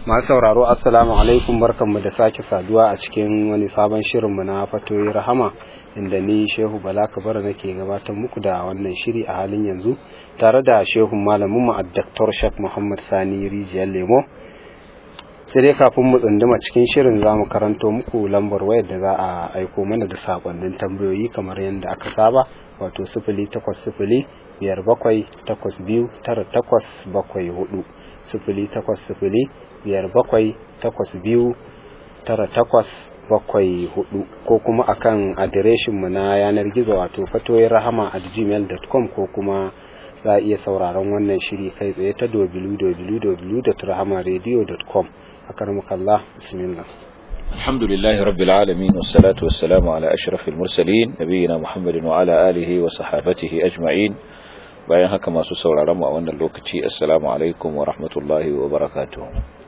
masu sauraro assalamu alaikum barkanmu da sake saduwa a cikin wani sabon shirinmu na fatoyi rahama inda ni shehu bala kabara nake gabatar muku da wannan shiri a halin yanzu tare da shehun malaminmu a daktar shak muhammad sani rijiyar lemo sai dai kafin mu tsunduma cikin shirin za mu karanto muku lambar wayar da za a aiko mana da sakonnin tambayoyi kamar yadda aka saba wato sifili takwas sifili biyar bakwai takwas biyu tara takwas bakwai hudu sifili takwas sifili biyar bakwai takwas biyu tara takwas bakwai hudu ko kuma akan adireshinmu na yanar gizo wato fatoyin rahama at gmail.com ko kuma za a iya sauraron wannan shiri kai tsaye ta www.rahamaradio.com a karmakallah bismillah الحمد لله رب العالمين والصلاة والسلام على أشرف المرسلين نبينا محمد وعلى آله وصحابته أجمعين bayan haka masu sauraron mu a wannan lokaci assalamu alaikum wa rahmatullahi wa barakatuh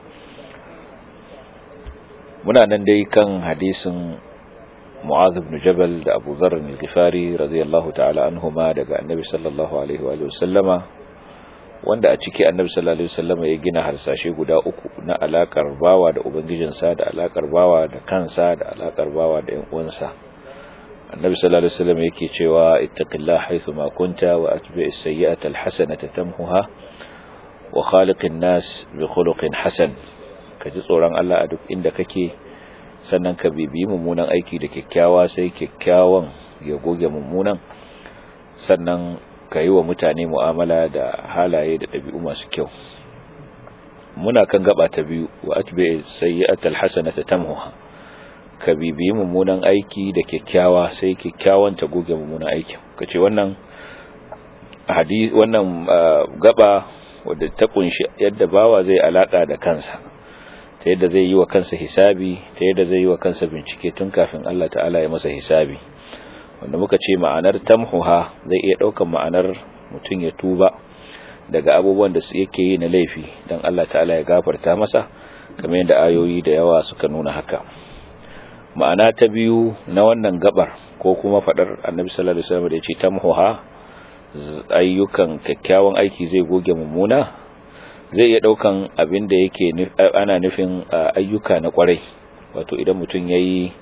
muna nan dai kan hadisin Mu'adh ibn Jabal da Abu Dharr al-Ghifari radiyallahu ta'ala anhuma daga Annabi sallallahu alaihi wa sallama wanda a ciki Annabi sallallahu alaihi wa sallama ya gina harsashe guda uku na alakar bawa da ubangijinsa da alakar bawa da kansa da alakar bawa da ƴan uwansa النبي صلى الله عليه وسلم yake cewa ittaqillaha haythu ma kunta wa atbi'is sayyi'ata alhasanata tamhuha wa khaliqin nas bi khuluqin hasan kaji tsoron Allah a duk inda kake sannan ka bibi mummunan aiki da kyakkyawa sai kyakkyawan ya goge mummunan sannan ka yi wa mutane mu'amala da halaye da ɗabi'u masu kyau muna kan gaba ta biyu wa atbi'is sayyi'ata alhasanata tamhuha ka bibiyi mummunan aiki da kyakkyawa sai kyakkyawan ta goge mummunan aikin kace wannan hadisi wannan gaba wadda ta kunshi yadda bawa zai alaka da kansa ta yadda zai yi wa kansa hisabi ta yadda zai yi wa kansa bincike tun kafin Allah ta'ala ya masa hisabi wanda muka ce ma'anar tamhuha zai iya daukan ma'anar mutum ya tuba daga abubuwan da yake yi na laifi dan Allah ta'ala ya gafarta masa kamar yadda ayoyi da yawa suka nuna haka ma'ana ta biyu na wannan gabar ko kuma fadar annabi sallallahu alaihi wasallam da yace tamhuha ayyukan kyakkyawan aiki zai goge mummuna zai iya daukan abin da yake ana nufin ayyuka na kwarai wato idan mutum yayi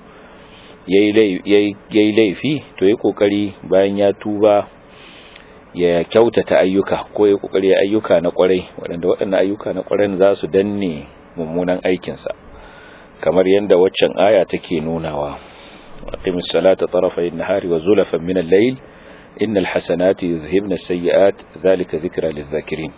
yayi laifi to yayi kokari bayan ya tuba ya kyautata ayyuka ko ya kokari ayyuka na kwarai waɗanda waɗannan ayyuka na kwarai za su danne mummunan aikinsa kamar yadda waccan aya take nunawa aqimis salata tarafay an-nahari wa zulafan min al-layl innal hasanati yuzhibna as-sayyi'at dhalika dhikra lidh-dhakirin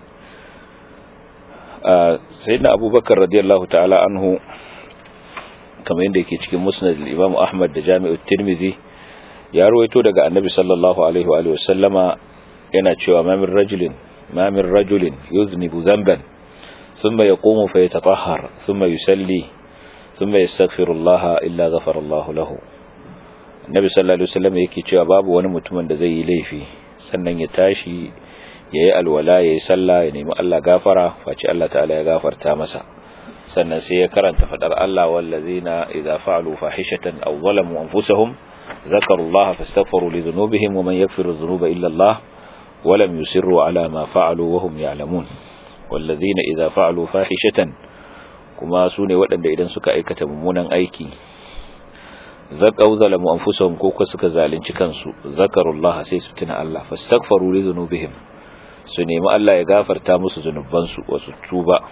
sayyidina abubakar radiyallahu ta'ala anhu kamar yadda yake cikin musnad al-imam ahmad da jami'u tirmidhi ya ruwaito daga annabi sallallahu alaihi wa alihi wasallama yana cewa ma min rajulin ma min rajulin yuznibu dhanban thumma yaqumu fayatatahhar thumma yusalli ثم يستغفر الله إلا غفر الله له النبي صلى الله عليه وسلم yake cewa babu wani mutumin da zai yi laifi sannan ya tashi yayi alwala yayi sallah ya nemi Allah gafara face Allah ta'ala ya gafarta masa sannan sai ya karanta fadar Allah wallazina idza fa'alu fahishatan aw zalamu anfusahum ذكروا الله فاستغفروا لذنوبهم ومن يغفر الذنوب إلا الله ولم يسروا على ما فعلوا وهم يعلمون والذين إذا فعلوا فاحشة kuma su ne waɗanda idan suka aikata mummunan aiki zaƙau zalamu anfusahum ko kuma suka zalunci kansu zakarullah sai su tuna Allah fastaghfaru li dhunubihim su nemi Allah ya gafarta musu zunubansu wasu tuba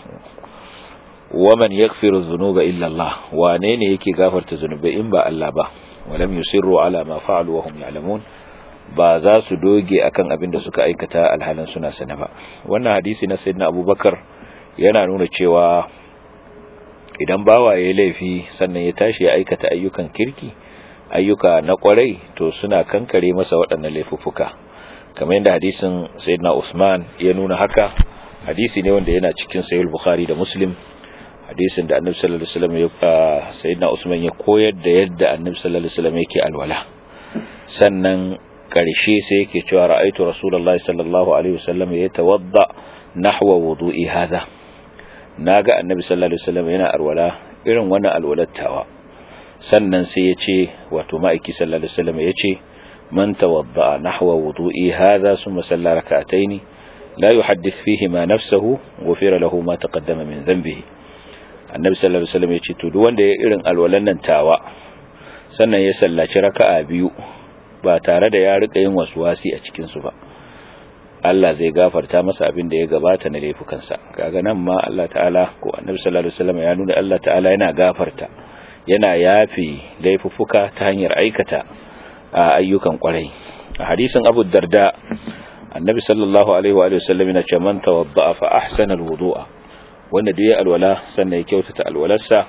waman yaghfiru dhunuba illa Allah wane ne yake gafarta zunubai in ba Allah ba walam yusirru ala ma fa'alu wa hum ya'lamun ba za su doge akan abin da suka aikata alhalin suna sana ba wannan hadisi na sayyidina Abubakar yana nuna cewa idan bawa ya laifi sannan ya tashi ya aikata ayyukan kirki ayyuka na kwarai to suna kankare masa waɗannan laifuffuka kamar yadda hadisin sayyidina Usman ya nuna haka hadisi ne wanda yana cikin sahih bukhari da muslim hadisin da annabi sallallahu alaihi wasallam ya sayyidina Usman ya koyar da yadda annabi sallallahu alaihi wasallam yake alwala sannan karshe sai yake cewa ra'aytu rasulullahi sallallahu alaihi wasallam yatawadda nahwa wudu'i hadha naga annabi sallallahu alaihi wasallam yana alwala irin wannan alwalattawa sannan sai ya ce wato ma'aiki sallallahu alaihi wasallam ya ce man tawadda nahwa wudu'i hadha thumma salla rak'atayn la yuhaddith fihi ma nafsuhu ghufira lahu ma taqaddama min dhanbihi annabi sallallahu alaihi wasallam ya ce to duk wanda ya irin alwalan nan tawa sannan ya sallaci raka'a biyu ba tare da ya rika yin waswasi a cikin su ba Allah zai gafarta masa abin da ya gabata na laifukansa kaga nan ma Allah ta'ala ko annabi sallallahu alaihi wasallam ya nuna Allah ta'ala yana gafarta yana yafi laifuffuka ta hanyar aikata ayyukan kwarai a hadisin Abu Darda annabi sallallahu alaihi wa sallam yana ce man tawadda fa ahsana alwudu'a wanda da ya alwala sannan ya kyautata alwalarsa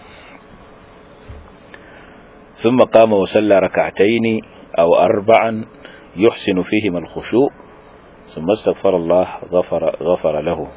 thumma qama wa salla rak'atayn aw arba'an yuhsinu fihima alkhushu' thumma astaghfara Allah ghafara ghafara lahu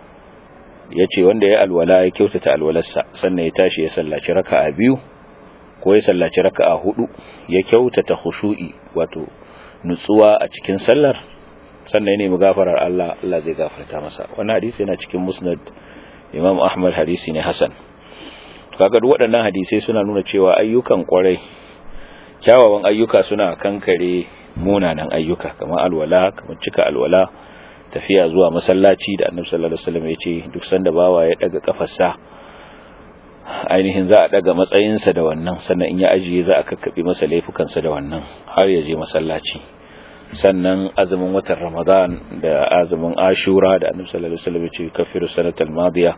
yace wanda ya alwala ya kyautata alwalarsa sannan ya tashi ya sallaci raka'a biyu ko ya sallaci raka'a hudu ya kyautata khushu'i wato nutsuwa a cikin sallar sannan ya nemi gafarar Allah Allah zai gafarta masa wannan hadisi yana cikin musnad Imam Ahmad hadisi ne Hasan kaga duk waɗannan hadisai suna nuna cewa ayyukan kwarai kyawawan ayyuka suna kankare munanan ayyuka kamar alwala kamar cika alwala tafiya zuwa masallaci da Annabi sallallahu alaihi wasallam ya ce duk sanda bawa ya daga kafarsa ainihin za a daga matsayinsa da wannan sannan in ya ajiye za a kakkabe masa laifukansa da wannan har ya je masallaci sannan azumin watan Ramadan da azumin Ashura da Annabi sallallahu alaihi wasallam ya ce kafiru sanatal madiya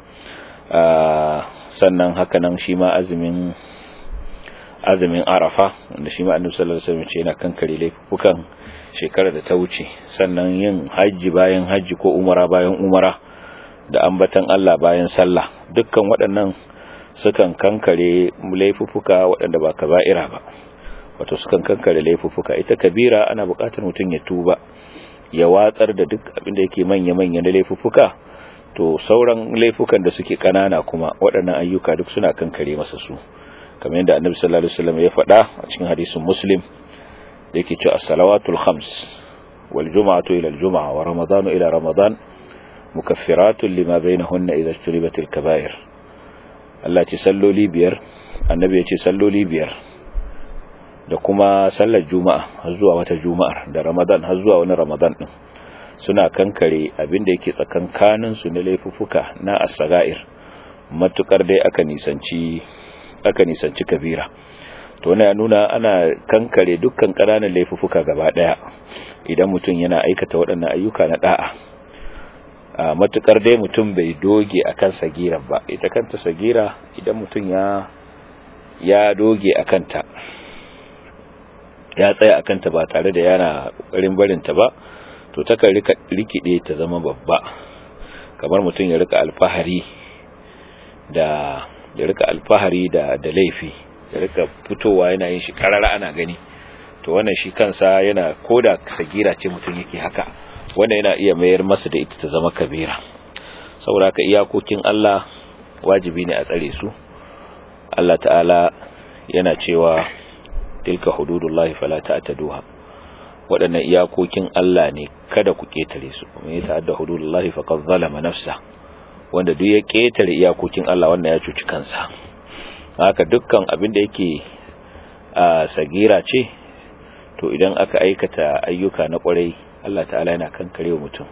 sannan haka nan shi ma azumin azumin Arafa wanda shi ma Annabi sallallahu alaihi wasallam ya ce yana kankare laifukan shekarar da ta wuce sannan yin haji bayan haji ko umara bayan umara da ambatan Allah bayan sallah dukkan waɗannan sukan kankare laifuffuka waɗanda ba kaba'ira ba wato sukan kankare laifuffuka ita kabira ana buƙatar mutum ya tuba ya watsar da duk abin da yake manya-manya na laifuffuka to sauran laifukan da suke kanana kuma waɗannan ayyuka duk suna kankare masa su kamar yadda annabi sallallahu alaihi wasallam ya faɗa a cikin hadisin muslim da yake cewa as-salawatul khams wal jum'atu ila al-jum'a wa ramadanu ila ramadan mukaffiratun lima bainahunna idha ijtanibatil kaba'ir Allah ce salloli biyar annabi ya ce salloli biyar da kuma sallar juma'a har zuwa wata juma'ar da ramadan har zuwa wani ramadan din suna kankare abin da yake tsakankanin su na laifuffuka na as-sagair matukar dai aka nisanci aka nisanci kabira to wannan ya nuna ana kankare dukkan ƙananan laifuffuka gaba daya idan mutum yana aikata waɗannan ayyuka na da'a a matukar dai mutum bai doge akan sagira ba ita kanta sagira idan mutum ya ya doge akan ta ya tsaya akan ta ba tare da yana kokarin barin ta ba to takan rika rikide ta zama babba kamar mutum ya rika alfahari da ya rika alfahari da da laifi ya rika fitowa yana yin shi karara ana gani to wannan shi kansa yana koda sagira ce mutum yake haka wanda yana iya mayar masa da ita ta zama kabira saboda ka iyakokin Allah wajibi ne a tsare su Allah ta'ala yana cewa tilka hududullahi fala ta'taduha waɗannan iyakokin Allah ne kada ku ketare su kuma ya ta'adda hududullahi faqad zalama nafsa wanda duk ya ketare iyakokin Allah wanda ya cuci kansa haka dukkan abin da yake a sagira ce to idan aka aikata ayyuka na kwarai Allah ta'ala yana kankare mutum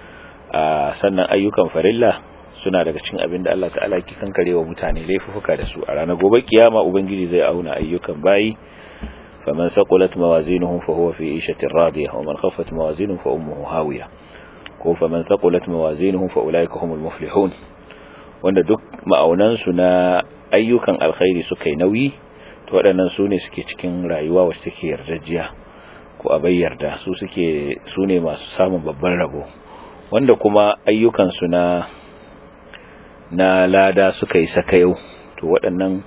a sannan ayyukan farilla suna daga cikin abin da Allah ta'ala ke kankare wa mutane laifuka da su a ranar gobe kiyama ubangiji zai auna ayyukan bayi faman saqulat mawazinuhu fa huwa fi 'ishatin radiyah wa man khaffat mawazinuhu fa ummuhu hawiya ko faman saqulat mawazinuhu fa ulaika humul muflihun wanda duk ma'aunan su na ayyukan alkhairi suka yi nauyi to waɗannan su ne suke cikin rayuwa wacce take yardajiya ko a bayyarda su suke su ne masu samun babban rabo wanda kuma ayyukansu na na lada suka yi sakayau to waɗannan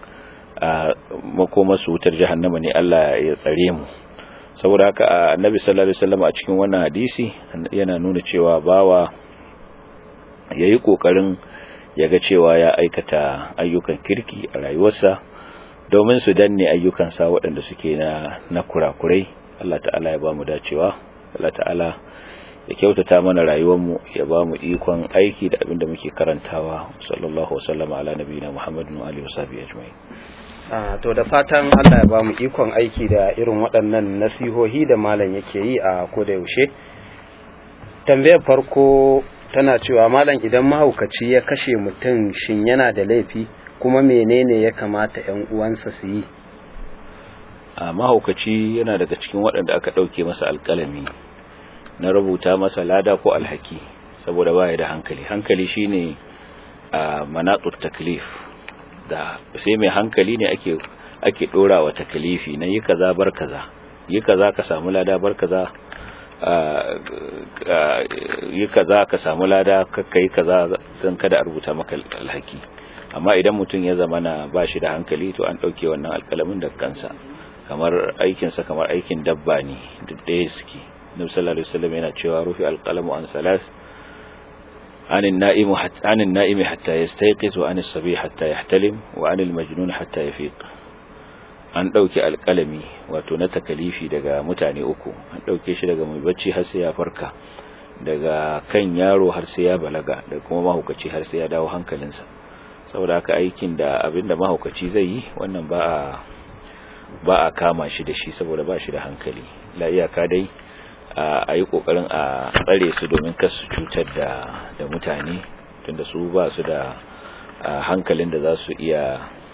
makoma su wutar jahannama ne Allah ya tsare mu saboda haka annabi sallallahu alaihi wasallam a cikin wannan hadisi yana nuna cewa bawa yayi kokarin yaga cewa ya aikata ayyukan kirki a rayuwarsa domin su danne ayyukansa waɗanda suke na na kurakurai Allah ta'ala ya ba mu dacewa Allah ta'ala ya kyautata mana rayuwarmu ya ba mu ikon aiki da abin da muke karantawa sallallahu wasallama ala nabiyina muhammadin wa alihi wasahbihi ajma'in to da fatan Allah ya ba mu ikon aiki da irin waɗannan nasihohi da malam yake yi a koda yaushe tambayar farko tana cewa malam idan mahaukaci ya kashe mutum shin yana da laifi kuma menene ya kamata ‘yan uwansa su yi a mahaukaci yana daga cikin waɗanda aka ɗauke masa alƙalami na rubuta masa lada ko alhaki saboda baya da hankali hankali shine a manatut taklif da sai mai hankali ne ake ake dora wa taklifi na yi kaza bar kaza yi kaza ka samu lada bar kaza yi kaza ka samu lada kakkai kaza don kada a rubuta maka alhaki amma idan mutum ya zama na ba shi da hankali to an ɗauke wannan alƙalamin da kansa kamar aikinsa kamar aikin dabba ne duk ɗaya suke nabi sallallahu alaihi wasallam yana cewa rufi alqalamu an salas عن النائم حتى عن النائم حتى يستيقظ وعن الصبي حتى يحتلم وعن المجنون حتى يفيق an ɗauki alƙalami wato na takalifi daga mutane uku an ɗauke shi daga mai bacci har sai ya farka daga kan yaro har sai ya balaga da kuma mahaukaci har sai ya dawo hankalinsa saboda haka aikin da abinda mahaukaci zai yi wannan ba a ba a kama shi da shi saboda ba shi da hankali la iyaka dai a yi kokarin a tsare su domin kar su cutar da da mutane tunda su ba su da hankalin da za su iya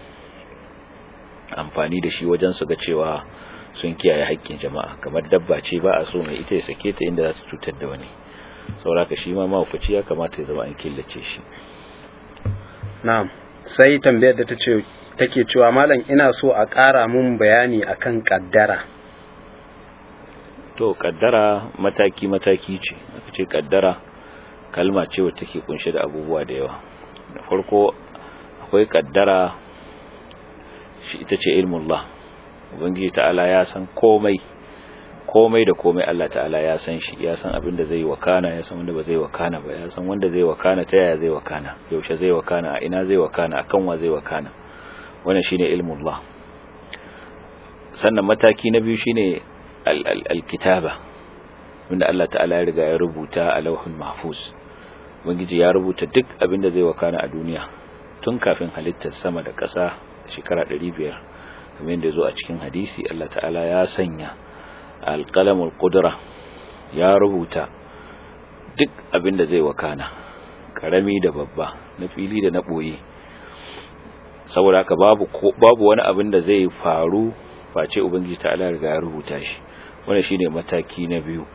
amfani da shi wajen su ga cewa sun kiyaye haƙƙin jama'a kamar dabba ce ba a so mai ita ya sake ta inda za su cutar da wani sauraka shi ma mahaukaci ya kamata ya zama an killace shi na'am sai tambayar da ta ce take cewa malam ina so a ƙara mun bayani akan kaddara to kaddara mataki mataki ce aka ce kaddara kalma ce wacce take kunshe da abubuwa da yawa da farko akwai kaddara shi ita ce ilmullah ubangiji ta'ala ya san komai komai da komai Allah ta'ala ya san shi ya san abin da zai wakana ya san wanda ba zai wakana ba ya san wanda zai wakana ta yaya zai wakana yaushe zai wakana a ina zai wakana akan wa zai wakana wannan shine ilmullah sannan mataki na biyu shine al-kitaba wanda Allah ta'ala ya riga ya rubuta a lauhul mahfuz ubangiji ya rubuta duk abin da zai wakana a duniya tun kafin halittar sama da ƙasa shekara 500 kamar yadda zo a cikin hadisi Allah ta'ala ya sanya alƙalamul ƙudura ya rubuta duk abin da zai wakana ƙarami da babba na fili da na ɓoye saboda haka babu babu wani abin da zai faru face ubangiji ta'ala riga ya rubuta shi wannan shine mataki na biyu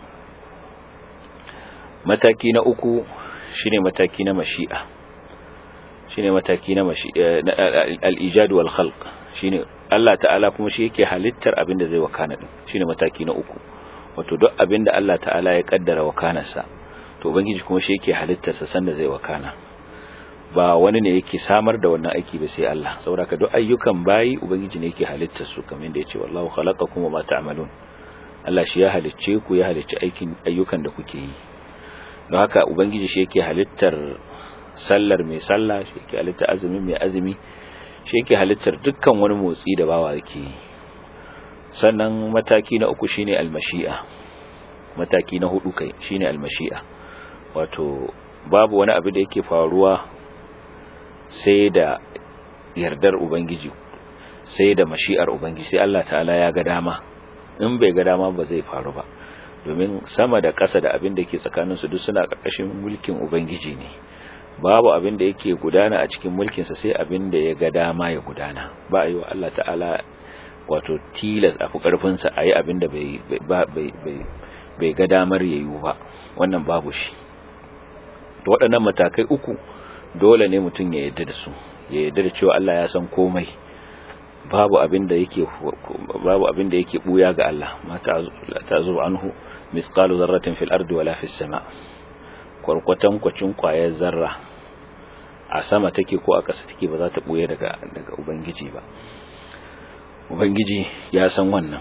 mataki na uku shine mataki na mashi'a shine mataki na al-ijad wal khalq shine Allah ta'ala kuma shi yake halittar abin da zai wakana din shine mataki na uku wato duk abin da Allah ta'ala ya kaddara wakanarsa to ubangiji kuma shi yake halittar sa sanda zai wakana ba wani ne yake samar da wannan aiki ba sai Allah saboda ka duk ayyukan bayi ubangiji ne yake halittar su kamar yadda yace wallahu khalaqakum wa ma ta'malun Allah shi ya halicce ku ya halicci aikin ayyukan da kuke yi don haka ubangiji shi yake halittar sallar mai sallah shi yake halittar azumi mai azumi shi yake halittar dukkan wani motsi da bawa yake yi sannan mataki na uku shine almashi'a mataki na hudu kai shine almashi'a wato babu wani abu da yake faruwa sai da yardar ubangiji sai da mashi'ar ubangiji sai Allah ta'ala ya ga dama in bai ga dama ba zai faru ba domin sama da ƙasa da abin da ke tsakaninsu duk suna ƙarƙashin mulkin ubangiji ne babu abin da yake gudana a cikin mulkinsa sai abin da ya ga dama ya gudana ba a yi wa Allah ta'ala wato tilas a fi ƙarfinsa a yi abin da bai ga damar ya yi ba wannan babu shi waɗannan matakai uku dole ne mutum ya yarda da su ya yarda da cewa Allah ya san komai babu abin da yake babu abin da yake buya ga Allah ma ta'zu anhu mithqalu dharratin fil ardi wala fis sama' kwarkwatan kwacin kwayar zarra a sama take ko a ƙasa take ba za ta buye daga daga ubangiji ba ubangiji ya san wannan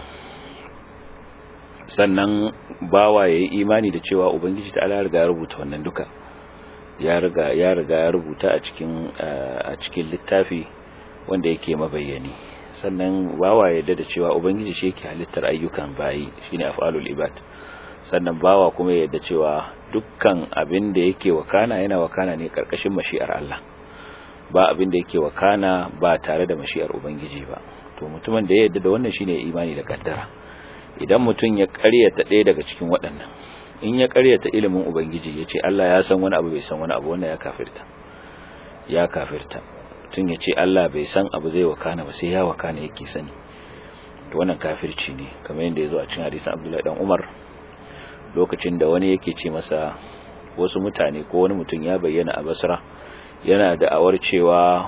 sannan bawa yayi imani da cewa ubangiji ta Allah ya rubuta wannan duka ya riga ya riga ya rubuta a cikin a cikin littafi wanda yake mabayyani sannan bawa ya da cewa ubangiji shi yake halittar ayyukan bayi shine af'alul ibad sannan bawa kuma ya yarda cewa dukkan abin da yake wakana yana wakana ne karkashin mashi'ar Allah ba abin da yake wakana ba tare da mashi'ar ubangiji ba to mutumin da ya yarda da wannan shine imani da kaddara idan mutum ya ƙaryata ɗaya daga cikin waɗannan in ya ƙaryata ilimin ubangiji ya ce Allah ya san wani abu bai san wani abu wannan ya kafirta ya kafirta tun ya ce Allah bai san abu zai wakana ba sai ya wakana yake sani to wannan kafirci ne kamar yadda ya zo a cikin hadisin Abdullahi dan Umar lokacin da wani yake ce masa wasu mutane ko wani mutum ya bayyana a Basra yana da awar cewa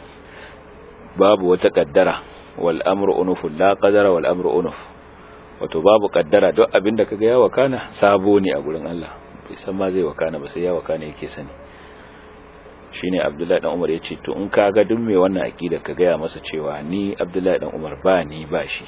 babu wata kaddara wal amru unuf la qadara wal amru unuf wato babu kaddara duk abinda kaga ya wakana sabo ne a gurin Allah bai san ma zai wakana ba sai ya wakana yake sani shine Abdullahi dan Umar yace to in kaga duk mai wannan akida ka ga ya masa cewa ni Abdullahi dan Umar ba ni ba shi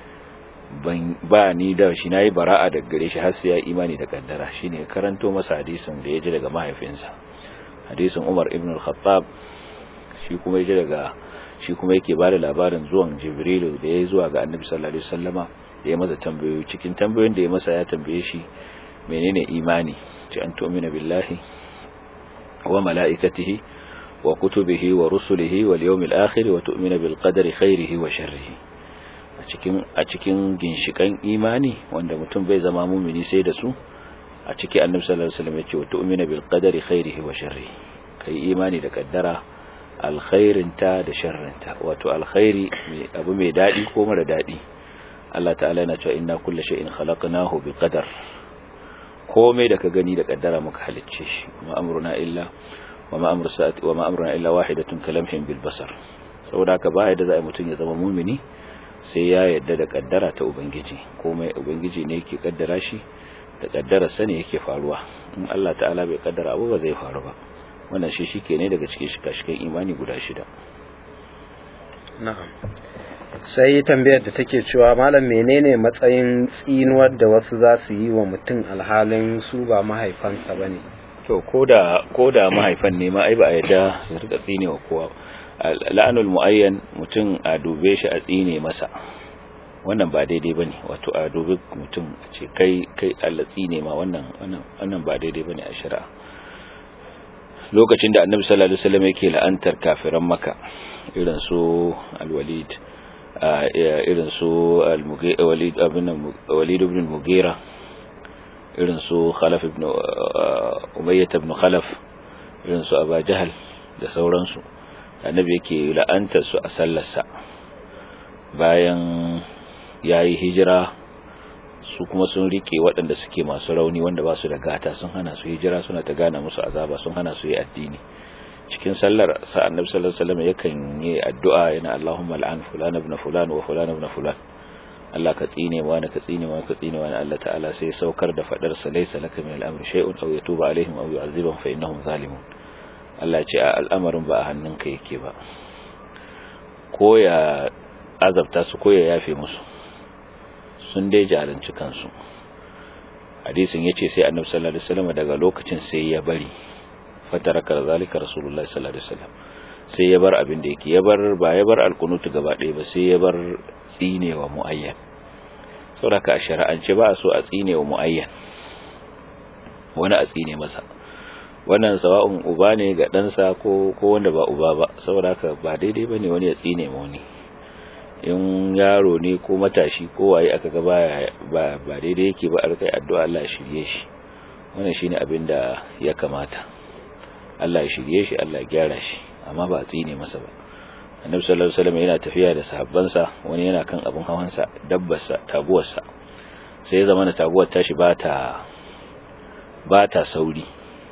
ban ba ni da shi nayi bara'a daga gare shi har sai ya imani da kaddara shine karanto masa hadisin da yaji daga mahaifinsa hadisin Umar ibn al-Khattab shi kuma yaji daga shi kuma yake bada labarin zuwan Jibrilu da ya zuwa ga Annabi sallallahu alaihi wasallama da ya masa tambayoyi cikin tambayoyin da ya masa ya tambaye shi menene imani ce an tu'mina billahi wa mala'ikatihi wa kutubihi wa rusulihi wal yawmil akhir wa tu'mina bil qadari khairihi wa sharrihi a cikin a cikin ginshikan imani wanda mutum bai zama mumini sai da su a ciki Annabi sallallahu alaihi wasallam ya ce wa tu'mina bil qadari khairihi wa sharrihi kai imani da kaddara alkhairinta da sharrinta wato alkhairi abu mai dadi ko mara dadi Allah ta'ala yana cewa inna kulla shay'in khalaqnahu biqadar komai da ka gani da kaddara muka halicce shi kuma amruna illa wama amru sa'ati wama amruna illa wahidatun kalamhin bil basar saboda haka ba yadda za a mutum ya zama mumini sai ya yadda da kaddara ta ubangiji komai ubangiji ne yake kaddara shi da kaddara sane yake faruwa in Allah ta'ala bai kaddara abu ba zai faru ba wannan shi shike ne daga cikin shika-shikan imani guda shida na'am sai tambayar da take cewa malam menene matsayin tsinuwar da wasu za su yi wa mutum alhalin su ba mahaifansa bane to koda koda mahaifan ne ma ai ba a yadda su rika tsine wa kowa la'anul muayyan mutum a dube shi a tsine masa wannan ba daidai bane wato a dubi mutum ce kai kai Allah tsine ma wannan wannan wannan ba daidai bane a shari'a lokacin da annabi sallallahu alaihi wasallam yake la'antar kafiran maka irin su al-walid irin su al-walid ibn walid ibn mughira irin su khalaf ibn umayyah ibn khalaf irin su aba jahl da sauransu annabi yake la'antar su a sallarsa bayan yayi hijira su kuma sun rike waɗanda suke masu rauni wanda ba su da gata sun hana su hijira suna ta gana musu azaba sun hana su yi addini cikin sallar sa annabi sallallahu alaihi wasallam yakan yi addu'a yana Allahumma al'an fulan ibn fulan wa fulan ibn fulan Allah ka tsine wa ka tsine wa ka tsine wa Allah ta'ala sai saukar da fadar sa laysa laka min al-amri shay'un aw yatuba alaihim aw yu'adhibahum fa innahum zalimun Allah ya ce al'amarin ba a hannunka yake ba ko ya azabta su ko ya yafe musu sun dai jalanci kansu hadisin yace sai annabi sallallahu alaihi wasallam daga lokacin sai ya bari fataraka zalika rasulullahi sallallahu alaihi wasallam sai ya bar abin da yake ya bar ba ya bar alkunutu gaba ɗaya ba sai ya bar tsinewa muayyan saboda a shari'ance ba a so a tsinewa muayyan wani a tsine masa wannan sawa'un uba ne ga ɗansa ko ko wanda ba uba ba saboda haka ba daidai bane wani ya tsine ma wani in yaro ne ko matashi ko waye aka ga ba ba daidai yake ba a rikai addu'a Allah ya shirye shi wannan shine abin da ya kamata Allah ya shirye shi Allah ya gyara shi amma ba a tsine masa ba Annabi sallallahu alaihi wasallam yana tafiya da sahabbansa wani yana kan abin hawansa dabbarsa taguwarsa sai ya zama na taguwar tashi ba ta ba ta sauri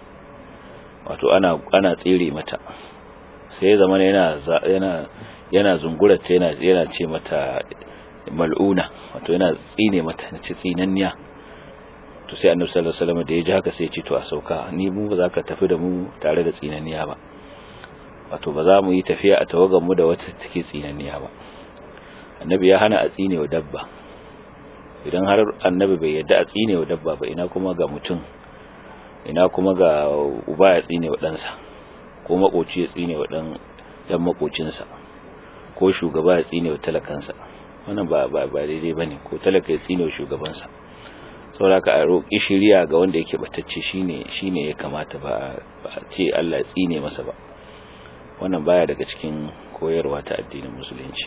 wato ana ana tsire mata sai ya zama yana yana yana zungurata yana yana ce mata mal'una wato yana tsine mata na ci tsinanniya to sai annabi sallallahu alaihi wasallam da ya ji haka sai ya ce to a sauka ni mu ba za ka tafi da mu tare da tsinanniya ba wato ba za mu yi tafiya a tawagan mu da wata take tsinanniya ba annabi ya hana a tsine wa dabba idan har annabi bai yadda a tsine wa dabba ba ina kuma ga mutum ina kuma ga uba ya tsine wa ɗansa ko makoci ya tsine wa ɗan dan makocinsa ko shugaba ya tsine wa talakansa wannan ba ba ba daidai bane ko talaka ya tsine wa shugabansa saboda a roƙi shiriya ga wanda yake batacce shine shine ya kamata ba a ce Allah ya tsine masa ba wannan baya daga cikin koyarwa ta addinin musulunci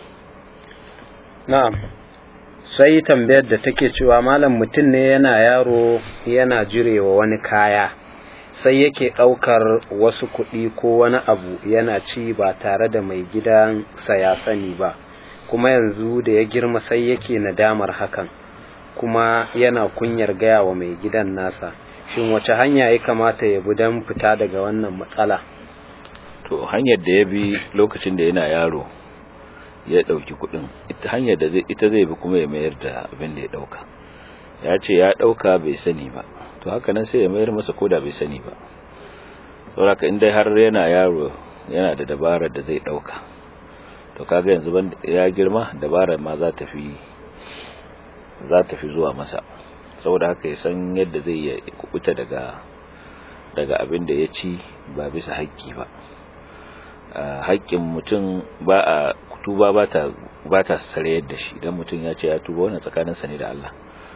na'am sai tambayar da take cewa malam mutum ne yana yaro yana jirewa wani kaya sai yake ɗaukar wasu kuɗi ko wani abu yana ci ba tare da mai gidansa ya sani ba kuma yanzu da ya girma sai yake nadamar hakan kuma yana kunyar gaya wa mai gidan nasa shin wace hanya ya kamata ya bi don fita daga wannan matsala to hanyar da ya bi lokacin da yana yaro ya ɗauki kuɗin ita hanyar da ita zai bi kuma ya mayar da abin da ya ɗauka ya ce ya ɗauka bai sani ba to haka nan sai ya mayar masa koda bai sani ba saboda in dai har yana yaro yana da dabarar da zai ɗauka to kaga yanzu ban ya girma dabarar ma za ta fi za ta fi zuwa masa saboda haka ya san yadda zai ya kubuta daga daga abin da ya ci ba bisa haƙƙi ba haƙƙin mutum ba a tuba ba ta ba ta sare yadda shi idan mutum ya ce ya tuba wannan tsakaninsa ne da Allah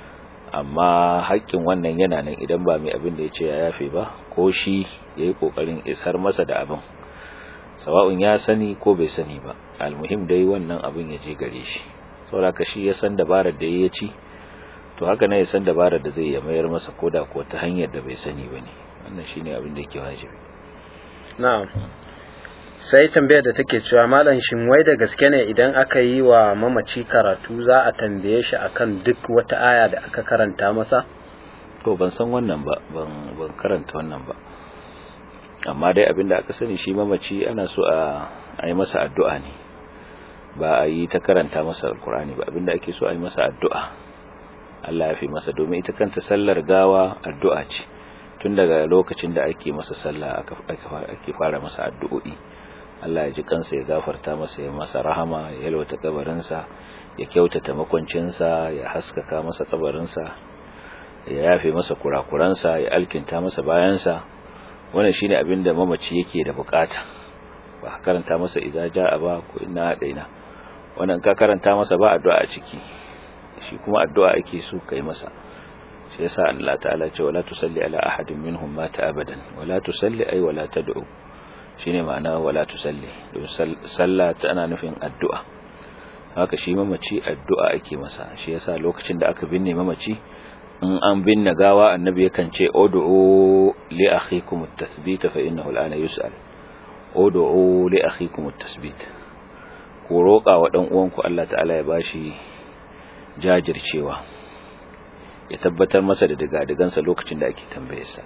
amma haƙƙin wannan yana nan idan ba mai abin da ya ce ya yafe ba ko shi ya yi ƙoƙarin isar masa da abin sawa'un ya sani ko bai sani ba almuhim dai wannan abin ya je gare shi saboda shi ya san dabarar da ya ci to haka ne ya san dabarar da zai ya mayar masa koda ko ta hanyar da bai sani ba ne wannan shine abin da yake wajibi na'am sai tambayar da take cewa malam shin wai da gaske ne idan aka yi wa mamaci karatu za a tambaye shi akan duk wata aya da aka karanta masa to ban san wannan ba ban ban karanta wannan ba amma dai abinda aka sani shi mamaci ana so a a yi masa addu'a ne ba a yi ta karanta masa alkur'ani ba abinda ake so a yi masa addu'a Allah ya fi masa domin ita kanta sallar gawa addu'a ce tun daga lokacin da ake masa sallah ake fara masa addu'o'i Allah ya ji kansa ya gafarta masa ya masa rahama ya yalwata kabarinsa ya kyautata makwancinsa ya haskaka masa kabarinsa ya yafe masa kurakuransa ya alkinta masa bayansa wannan shine abin da mamaci yake da bukata ba karanta masa idza jaa ba ko inna daina wannan ka karanta masa ba addu'a a ciki shi kuma addu'a ake so kai masa shi yasa Allah ta'ala ce wala tusalli ala ahadin minhum mata abadan wala tusalli ay wala tad'u shine ma'ana wala tusalli don sallah tana nufin addu'a haka shi mamaci addu'a ake masa shi yasa lokacin da aka binne mamaci in an binne gawa annabi yakan ce ud'u li akhikum at-tathbit fa innahu al'ana yus'al ud'u li akhikum at-tathbit ku roƙa wa dan uwanku Allah ta'ala ya bashi jajircewa ya tabbatar masa da digadigansa lokacin da ake tambayarsa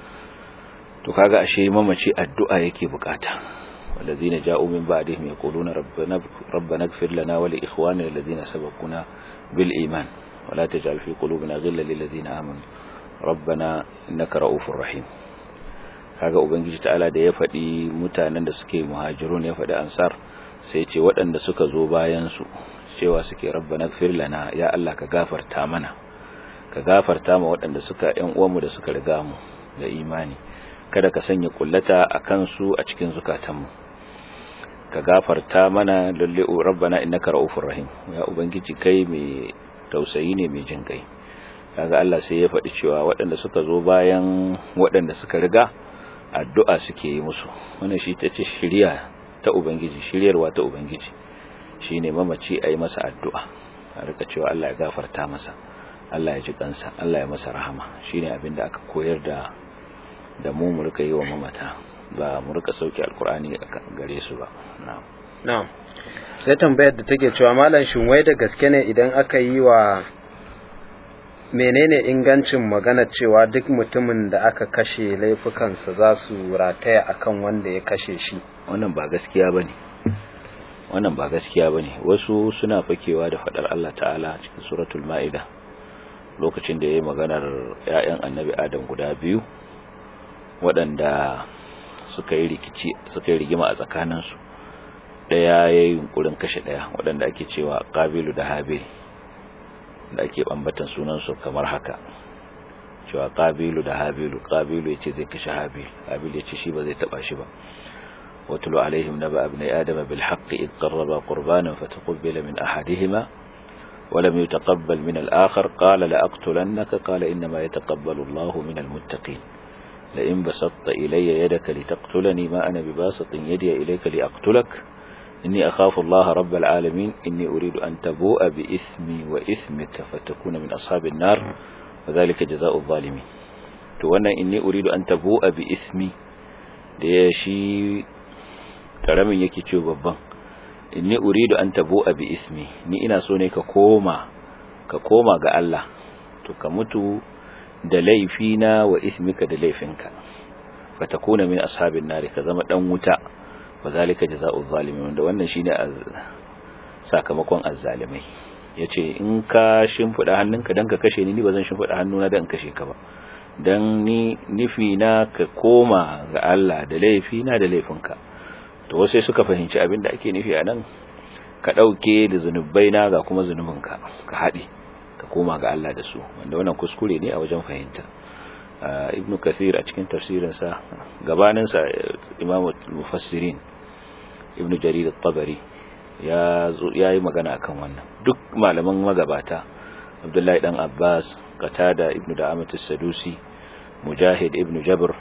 to kaga ashe mamaci addu'a yake bukata walladhina ja'u min ba'dihim yaquluna rabbana rabbana ighfir lana wa li ikhwanina alladhina sabaquna bil iman wa la taj'al fi qulubina ghillan lil ladzina amanu rabbana innaka ra'ufur rahim kaga ubangiji ta'ala da ya faɗi mutanen da suke muhajirun ya faɗi ansar sai ce waɗanda suka zo bayan su cewa suke rabbana ighfir lana ya Allah ka gafarta mana ka gafarta ma waɗanda suka ƴan uwanmu da suka riga mu da imani kada ka sanya kullata a kansu a cikin zukatanmu ka gafarta mana lalle rabbana innaka raufur rahim ya ubangiji kai mai tausayi ne mai jin kai kaga Allah sai ya faɗi cewa waɗanda suka zo bayan waɗanda suka riga addu'a suke yi musu wannan shi ta ce shiriya ta ubangiji shiryarwa ta ubangiji shine mamaci ayi masa addu'a a rika cewa Allah ya gafarta masa Allah ya ji kansa Allah ya masa rahama shine abin da aka koyar da da mu mu rika yi wa mamata ba mu rika sauke alkur'ani gare su ba na'am na'am sai tambayar da take cewa malam shin wai da gaske ne idan aka yi wa menene ingancin magana cewa duk mutumin da aka kashe laifukansa za su rataya akan wanda ya kashe shi wannan ba gaskiya bane wannan ba gaskiya bane wasu suna fakewa da fadar Allah ta'ala cikin suratul ma'ida lokacin da yayi maganar ƴaƴan annabi Adam guda biyu waɗanda suka yi rikici suka yi rigima a tsakaninsu ɗaya ya yi yunkurin kashe ɗaya waɗanda ake cewa ƙabilu da habil da ake ɓambatan sunansu kamar haka cewa ƙabilu da habilu ƙabilu ya ce zai kashe habil habil ya ce shi ba zai taɓa shi ba واتل عليهم نبأ ابن آدم بالحق إذ قربا قربانا فتقبل من أحدهما ولم يتقبل من الآخر قال لأقتلنك قال إنما يتقبل الله من المتقين لئن بسطت إلي يدك لتقتلني ما أنا بباسط يدي إليك لأقتلك إني أخاف الله رب العالمين إني أريد أن تبوء بإثمي وإثمك فتكون من أصحاب النار وذلك جزاء الظالمين to wannan inni uridu an tabu'a bi ismi da ya shi karamin yake ce babban inni uridu an tabu'a bi ismi ni ina so ne ka koma ka koma ga Allah to ka mutu da laifina wa ismika da laifinka fa takuna min ashabin nari ka zama dan wuta wa zalika jazaa'u zalimin wanda wannan shine sakamakon azzalimai yace in ka shimfida hannunka dan ka kashe ni ni bazan shimfida hannuna dan kashe ka ba dan ni nufi na ka koma ga Allah da laifina da laifinka to wasu suka fahimci abin da ake nufi a nan ka ɗauke da zunubai na ga kuma zunubinka ka haɗe ka koma ga Allah da su wanda wannan kuskure ne a wajen fahimta ibnu kathir a cikin tafsirinsa gabaninsa imamu mufassirin ibnu jarir at-tabari ya yi magana akan wannan duk malaman magabata abdullahi dan abbas qatada ibnu da'amat as-sadusi mujahid ibnu jabr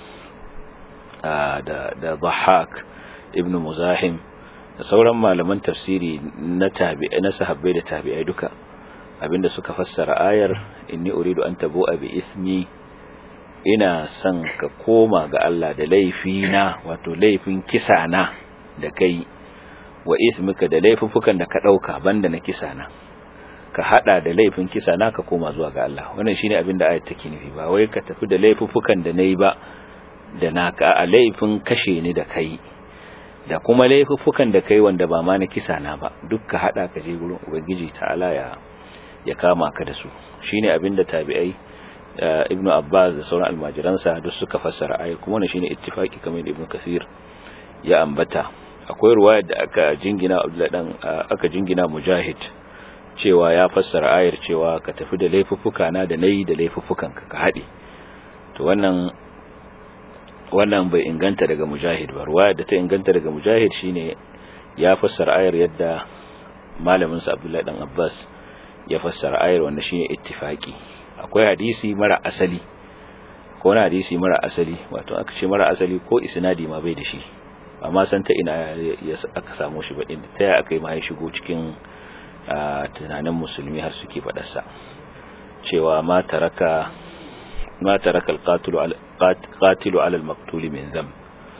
da da dhahhak ibnu muzahim da sauran malaman tafsiri na tabi'i na sahabbai da tabi'ai duka abinda suka fassara ayar inni uridu an tabu'a bi ismi ina son ka koma ga Allah da laifina wato laifin kisa na da kai wa ismika da laifukan da ka dauka banda na kisa na ka hada da laifin kisa na ka koma zuwa ga Allah wannan shine abinda ayat take nufi ba wai ka tafi da laifukan da nayi ba da naka a laifin kashe ni da kai da kuma laifuffukan da kai wanda ba ma na kisa na ba duk ka hada ka je gurin ubangiji ta'ala ya ya kama ka da su shine abinda tabi'ai ibnu abbas da sauran almajiransa duk suka fassara ayi kuma wannan shine ittifaki kamar ibnu kathir ya ambata akwai ruwaya da aka jingina abdullahi dan aka jingina mujahid cewa ya fassara ayar cewa ka tafi da laifuffuka na da nayi da laifuffukan ka ka hade to wannan wannan bai inganta daga mujahid ba ruwaya da ta inganta daga mujahid shine ya fassara ayar yadda malamin sa Abdullahi dan Abbas ya fassara ayar wanda shine ittifaki akwai hadisi mara asali ko wani hadisi mara asali wato aka ce mara asali ko isnadi ma bai da shi amma san ta ina ya aka samu shi ba din ta ya aka yi ma ya shigo cikin tunanin musulmi har suke fadarsa cewa ma taraka ما ترك القاتل على قاتل على المقتول من ذنب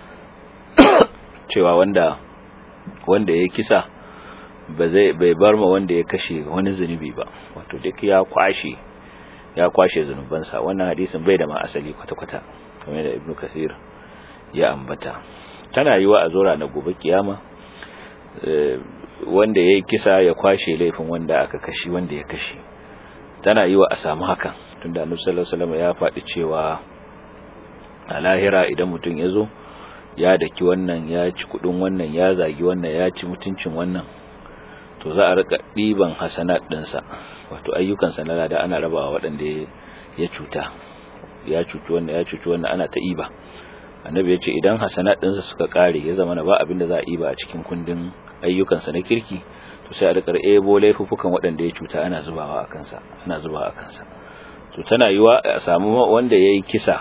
cewa wanda wanda ya kisa ba zai bai bar ma wanda ya kashe wani zunubi ba wato duk ya kwashe ya kwashe zunubansa wannan hadisin bai da ma asali kwata-kwata kamar da ibnu kathir ya ambata tana yiwa a zora na gobe kiyama wanda ya kisa ya kwashe laifin wanda aka kashi wanda ya kashe tana yiwa a samu hakan tunda annabi sallallahu alaihi wasallam ya faɗi cewa a lahira idan mutum ya zo ya daki wannan ya ci kudin wannan ya zagi wannan ya ci mutuncin wannan to za a rika ɗiban hasanat ɗinsa wato ayyukansa na lada ana rabawa waɗanda ya cuta ya cuci wannan ya cuci wannan ana ta iba annabi ya ce idan hasanat ɗinsa suka ƙare ya zama na ba abin da za a iba a cikin kundin ayyukansa na kirki to sai a rika ebo laifuffukan waɗanda ya cuta ana zubawa a kansa ana zubawa a kansa to tana yiwa a samu wanda ya yi kisa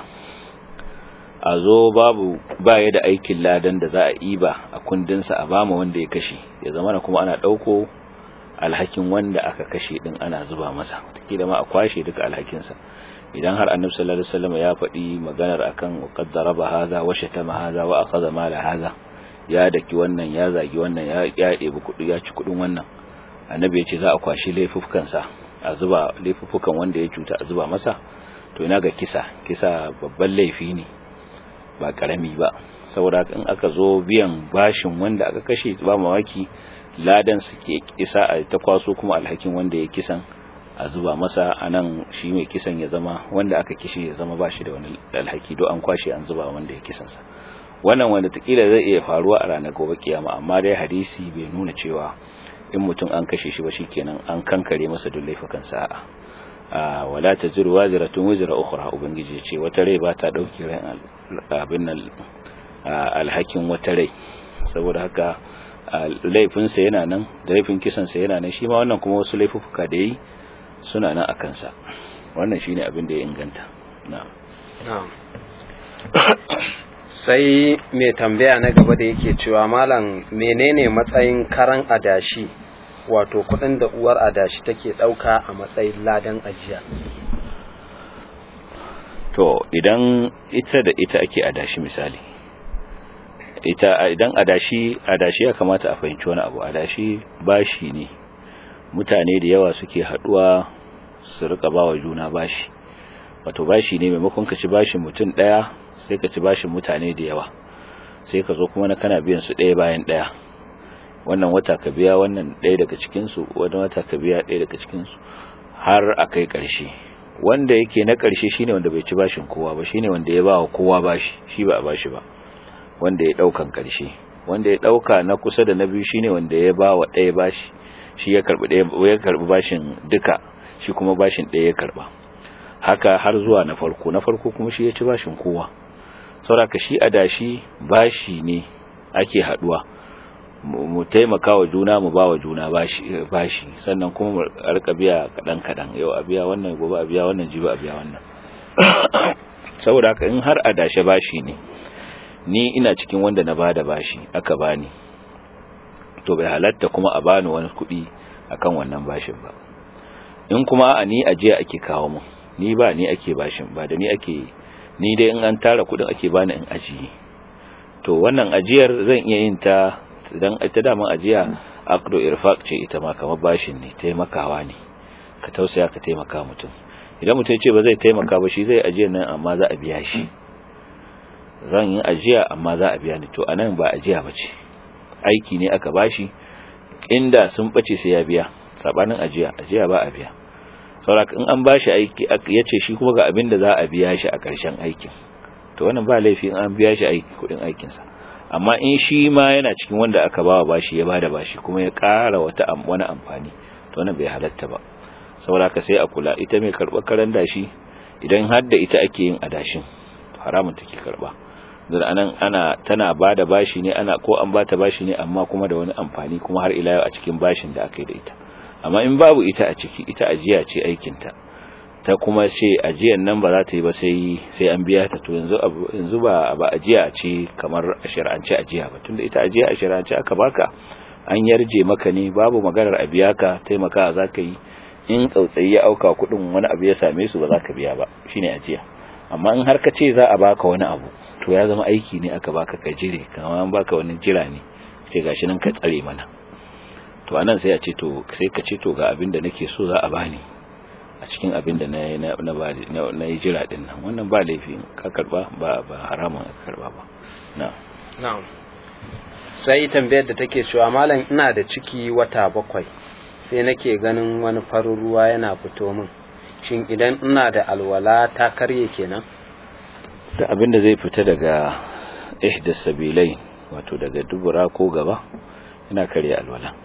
a zo babu baya da aikin ladan da za a iba a kundinsa a bama wanda ya kashe ya zama na kuma ana ɗauko alhakin wanda aka kashe ɗin ana zuba masa wataƙila ma a kwashe duka alhakinsa idan har annabi sallallahu alaihi wasallam ya faɗi maganar akan qad daraba hadha wa shatama hadha wa akhadha mala hadha ya daki wannan ya zagi wannan ya ya ɗebi kuɗi ya ci kuɗin wannan annabi ya ce za a kwashi laifufkansa a zuba laifukan wanda ya cuta a zuba masa to ina ga kisa kisa babban laifi ne ba karami ba saboda in aka zo biyan bashin wanda aka kashe ba mawaki ladan suke kisa a ta kwaso kuma alhakin wanda ya kisan a zuba masa anan shi mai kisan ya zama wanda aka kishi ya zama bashi da wani alhaki do an kwashe an zuba wanda ya kisan sa wannan wanda takila zai iya faruwa a ranar gobe kiyama amma dai hadisi bai nuna cewa in mutum an kashe shi ba shikenan an kankare masa duk laifukan sa'a wala taziru waziratun wizra ukhra ubangiji ce wata rai ba ta dauki ran abin nan alhakin wata rai saboda haka laifin sa yana nan da laifin kisan sa yana nan shi ma wannan kuma wasu laifuka da yi suna nan akan sa wannan shine abin da ya inganta na'am na'am sai mai tambaya na gaba da yake cewa malam menene matsayin karan adashi wato kudin da uwar adashi take dauka a matsayin ladan ajiya to idan ita da ita ake adashi misali ita idan adashi adashi ya kamata a fahimci wani abu adashi bashi ne mutane da yawa suke haduwa su rika bawa juna bashi wato bashi ne maimakon ka ci bashin mutum daya sai ka ci bashin mutane da yawa sai ka zo kuma na kana biyan su daya bayan daya wannan wata ka biya wannan daya daga cikin su wannan wata ka biya daya daga cikin su har a kai karshe wanda yake na karshe shine wanda bai ci bashin kowa ba shine wanda ya ba wa kowa bashi shi ba a bashi ba wanda ya daukan karshe wanda ya dauka na kusa da na biyu shine wanda ya ba wa daya bashi shi ya karbi daya ya karbi bashin duka shi kuma bashin daya ya karba haka har zuwa na farko na farko kuma shi ya ci bashin kowa saboda shi adashi bashi ne ake haduwa mu taimaka wa juna mu ba wa juna bashi sannan kuma mu rika biya kadan kadan yau a biya wannan gobe a biya wannan jibi a biya wannan saboda haka in har adashe bashi ne ni ina cikin wanda na bada bashi aka bani to bai halatta kuma a bani wani kuɗi akan wannan bashin ba in kuma a ni ajiya ake kawo mu ni ba ni ake bashin ba da ni ake ni dai in an tara kuɗin ake bani in ajiye to wannan ajiyar zan iya yin ta idan ita daman ajiya aqdu irfaq ce ita ma kamar bashin ne taimakawa ne ka tausaya ka taimaka mutum idan mutum ce ba zai taimaka ba shi zai ajiyar nan amma za a biya shi zan yi ajiya amma za a biya ni to anan ba ajiya bace aiki ne aka bashi inda sun bace sai ya biya sabanin ajiya ajiya ba a biya saboda in an bashi aiki yace shi kuma ga abin da za a biya shi a ƙarshen aikin to wannan ba laifi in an biya shi aiki kudin aikin sa amma in shi ma yana cikin wanda aka bawa bashi ya bada bashi kuma ya ƙara wata wani amfani to wannan bai halatta ba saboda ka sai a kula ita mai karɓar karan dashi idan har da ita ake yin adashin haramun take karɓa da anan ana tana bada bashi ne ana ko an bata bashi ne amma kuma da wani amfani kuma har ila yau a cikin bashin da aka yi da ita amma in babu ita a ciki ita ajiya ce aikin ta ta kuma ce ajiyan nan ba za ta yi ba sai sai an biya ta to yanzu yanzu ba ba ajiya ce kamar a shari'ance ajiya ba tunda ita ajiya a shari'ance aka baka an yarje maka ne babu maganar a biya ka taimaka za ka yi in tsautsayi ya auka kuɗin wani abu ya same su ba za ka biya ba shine ajiya amma in har ka ce za a baka wani abu to ya zama aiki ne aka baka ka jire kamar an baka wani jira ne sai gashi nan ka tsare mana to anan sai a ce to sai ka ce to ga abin da nake so za a bani a cikin abin da na na na yi jira din nan wannan ba laifi ka karba ba ba haramun ka karba ba na'am na'am sai tambayar da take cewa malam ina da ciki wata bakwai sai nake ganin wani farin ruwa yana fito min shin idan ina da alwala ta karye kenan da abin da zai fita daga ihdas sabilai wato daga dubura ko gaba ina karya alwala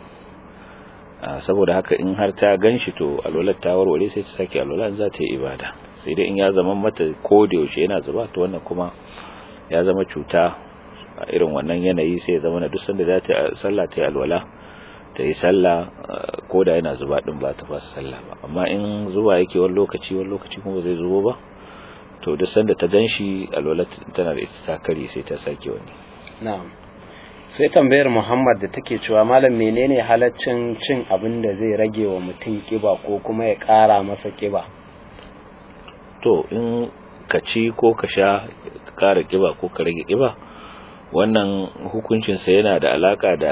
saboda haka in har ta ganshi to alwalar ta warware sai ta sake alwala za ta yi ibada sai dai in ya zama mata ko da yaushe yana zuba to wannan kuma ya zama cuta a irin wannan yanayi sai ya zama na duk sanda za ta sallah ta yi alwala ta yi sallah ko da yana zuba din ba ta fasa sallah ba amma in zuba yake wani lokaci wani lokaci kuma zai zubo ba to duk sanda ta ganshi alwala tana da ita ta kare sai ta sake wani na'am sai tambayar Muhammad da take cewa malam menene halaccin cin abin da zai rage wa mutum kiba ko kuma ya ƙara masa kiba to in ka ci ko ka sha ka ƙara kiba ko ka rage kiba wannan hukuncinsa yana da alaka da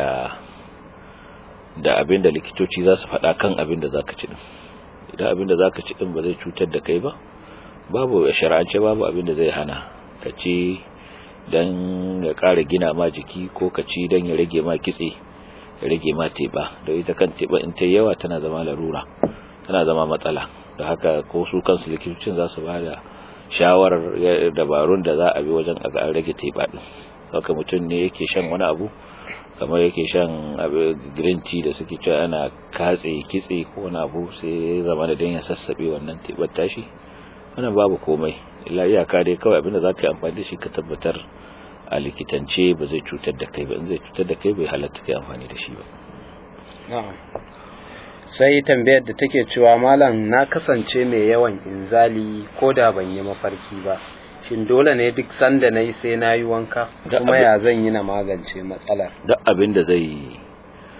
da abin da likitoci za su faɗa kan abin da za ka ci ɗin idan abin da za ka ci ɗin ba zai cutar da kai ba babu a shara'ance babu abin da zai hana ka ci don ya ƙara gina ma jiki ko ka ci don ya rage ma kitse ya rage ma teɓa da ita kan teɓa in ta yawa tana zama larura tana zama matsala da haka ko su kansu likitocin za su ba da shawarar dabarun da za a bi wajen a rage teɓa ɗin haka mutum ne yake shan wani abu kamar yake shan green tea da suke cewa ana katse kitse ko wani abu sai ya zama da dan ya sassabe wannan tebar tashi wannan babu komai illa iyaka dai kawai abinda za ka yi amfani da shi ka tabbatar a likitance ba zai cutar da kai ba in zai cutar da kai bai halatta kai amfani da shi ba sai tambayar da take cewa malam na kasance mai yawan inzali ko da ban yi mafarki ba shin dole ne duk sanda na yi sai na yi wanka kuma ya zan yi na magance matsalar duk abin da zai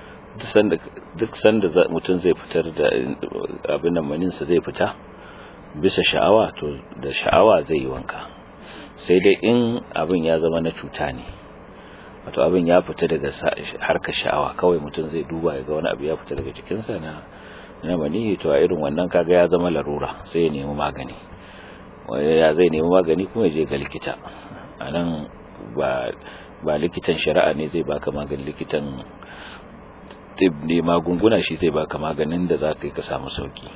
duk sanda mutum zai fitar da abin da maninsa zai fita bisa sha'awa to da sha'awa zai yi wanka sai dai in abin ya zama na cuta ne wato abin ya fita daga harkar sha'awa kawai mutum zai duba ya ga wani abu ya fita daga jikinsa na na mani to a irin wannan kaga ya zama larura sai ya nemi magani ya zai nemi magani kuma ya je ga likita a nan ba ba likitan shari'a ne zai baka magani likitan tib ne magunguna shi zai baka maganin da za ka yi ka samu sauki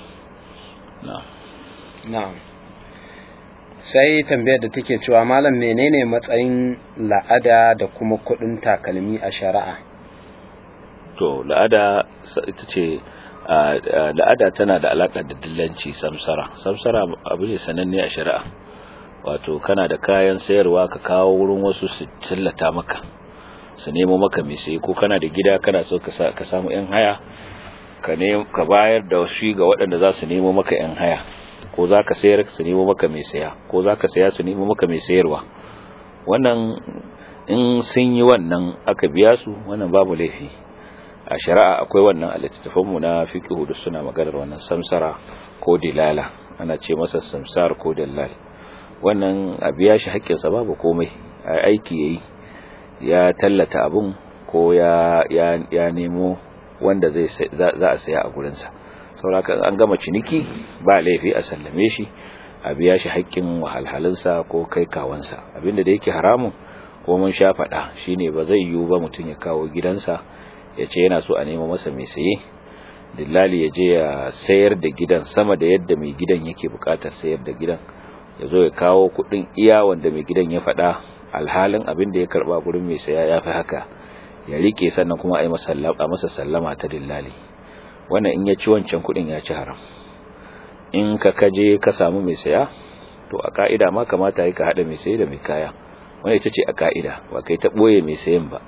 na'am sai tambayar da take cewa malam menene matsayin la'ada da kuma kudin takalmi a shari'a to la'ada ita ce la'ada tana da alaka da dillanci samsara samsara abu ne sananne a shari'a wato kana da kayan sayarwa ka kawo wurin wasu su tallata maka su nemo maka mai sayi ko kana da gida kana so ka samu yan haya ka ka bayar da shi ga waɗanda za su nemo maka yan haya ko za ka sayar su nemo maka mai saya ko za ka saya su nemo maka mai sayarwa wannan in sun yi wannan aka biya su wannan babu laifi a shari'a akwai wannan a littattafanmu na fiqhu da suna maganar wannan samsara ko dilala ana ce masa samsar ko dillal wannan a biya shi haƙƙinsa babu komai a aiki yayi ya tallata abun ko ya ya, ya nemo wanda zai za a saya a gurinsa sauraka an gama ciniki ba laifi a sallame shi a biya shi haƙƙin wahalhalinsa ko kai kawansa abinda da yake haramun ko mun sha faɗa shine ba zai yiwu ba mutum ya kawo gidansa ya ce yana so a nemo masa mai saye dillali ya je ya sayar da gidan sama da yadda mai gidan yake buƙatar sayar da gidan ya zo ya kawo kuɗin iya wanda mai gidan ya faɗa alhalin abin da ya karɓa gurin mai saya ya fi haka ya rike sannan kuma a yi masa sallama ta dillali wannan in ya ci wancan kudin ya ci haram in ka kaje ka samu mai saya to a ka'ida ma kamata yi ka hada mai saye da mai kaya wannan ita ce a ka'ida ba kai ta boye mai sayen ba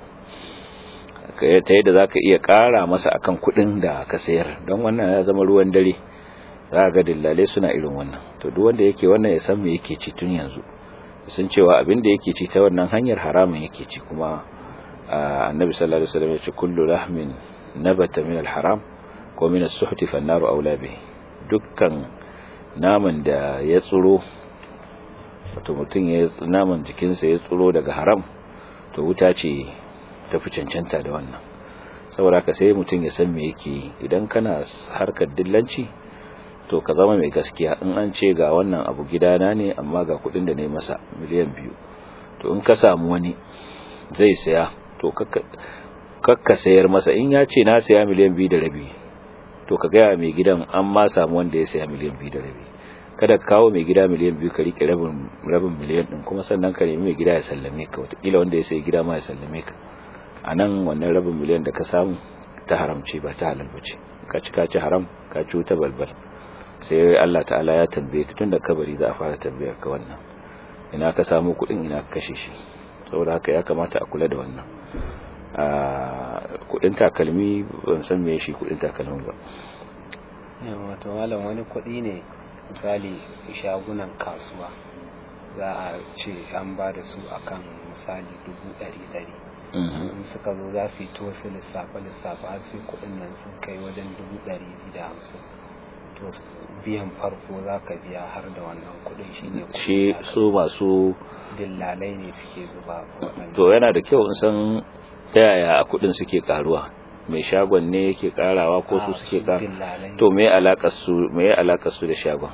kai ta yadda zaka iya kara masa akan kudin da ka sayar don wannan ya zama ruwan dare za ga dillale suna irin wannan to duk wanda yake wannan ya san me yake ci tun yanzu sun cewa abin da yake ci ta wannan hanyar haramun yake ci kuma annabi sallallahu alaihi wasallam ya ce kullu lahmin nabata min al-haram ko min as-suhti fa an-naru awla bihi dukkan naman da ya tsuro wato mutum ya naman jikinsa ya tsuro daga haram to wuta ce ta fi cancanta da wannan saboda haka sai mutum ya san me yake idan kana harkar dillanci to ka zama mai gaskiya in an ce ga wannan abu gidana ne amma ga kudin da ne masa miliyan biyu to in ka samu wani zai saya to kakka sayar masa in ya ce na saya miliyan biyu da rabi to ka gaya mai gidan an ma samu wanda ya saya miliyan biyu da rabi kada ka kawo mai gida miliyan biyu ka rike rabin rabin miliyan din kuma sannan ka nemi mai gida ya sallame ka wataƙila wanda ya sayi gida ma ya sallame ka a nan wannan rabin miliyan da ka samu ta haramce ba ta halal bace ka ci ka ci haram ka ci wuta balbal sai Allah ta'ala ya tambaye ka tunda kabari za a fara tambayar ka wannan ina ka samu kuɗin ina ka kashe shi saboda haka ya kamata a kula da wannan a kuɗin takalmi ban san me shi kuɗin takalmi ba yawa to malam wani kuɗi ne misali shagunan kasuwa za a ce an ba da su akan misali dubu ɗari ɗari in suka zo za su yi to su lissafa lissafa har sai kuɗin nan sun kai wajen dubu ɗari da hamsin to biyan farko za ka biya har da wannan kuɗin shi ne shi su masu dillalai ne suke zuba to yana da kyau in san ta yaya kuɗin suke karuwa mai shagon ne yake karawa ko su suke kara to me alakar su me alakar su da shagon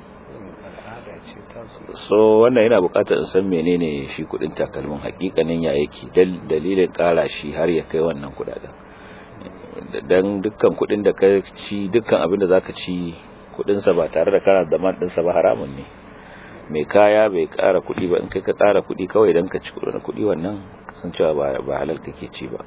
so wannan yana bukatar in san menene shi kudin takalmin hakikanin ya yake dalilin kara shi har ya kai wannan kudaden dan dukkan kudin da ka ci dukkan abin da zaka ci kudin sa ba tare da kana da man din sa ba haramun ne mai kaya bai kara kudi ba in kai ka kara kudi kawai dan ka ci kudin kudi wannan san cewa ba ba halal kake ci ba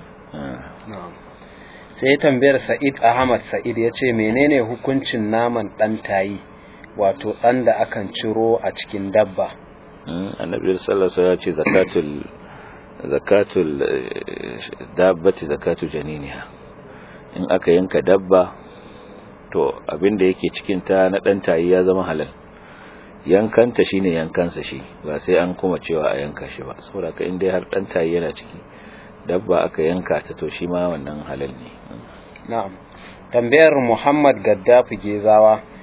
sai tambayar Sa'id Ahmad Sa'id yace menene hukuncin naman dan tayi wato ɗan da akan ciro a cikin dabba annabi sallallahu alaihi wasallam ya ce zakatul zakatul dabbati zakatu janiniha in aka yanka dabba to abin da yake cikin ta na dan tayi ya zama halal yankanta shine yankansa shi ba sai an kuma cewa a yanka shi ba saboda ka in dai har dan tayi yana ciki dabba aka yanka ta to shi ma wannan halal ne na'am tambayar Muhammad Gaddafi Gezawa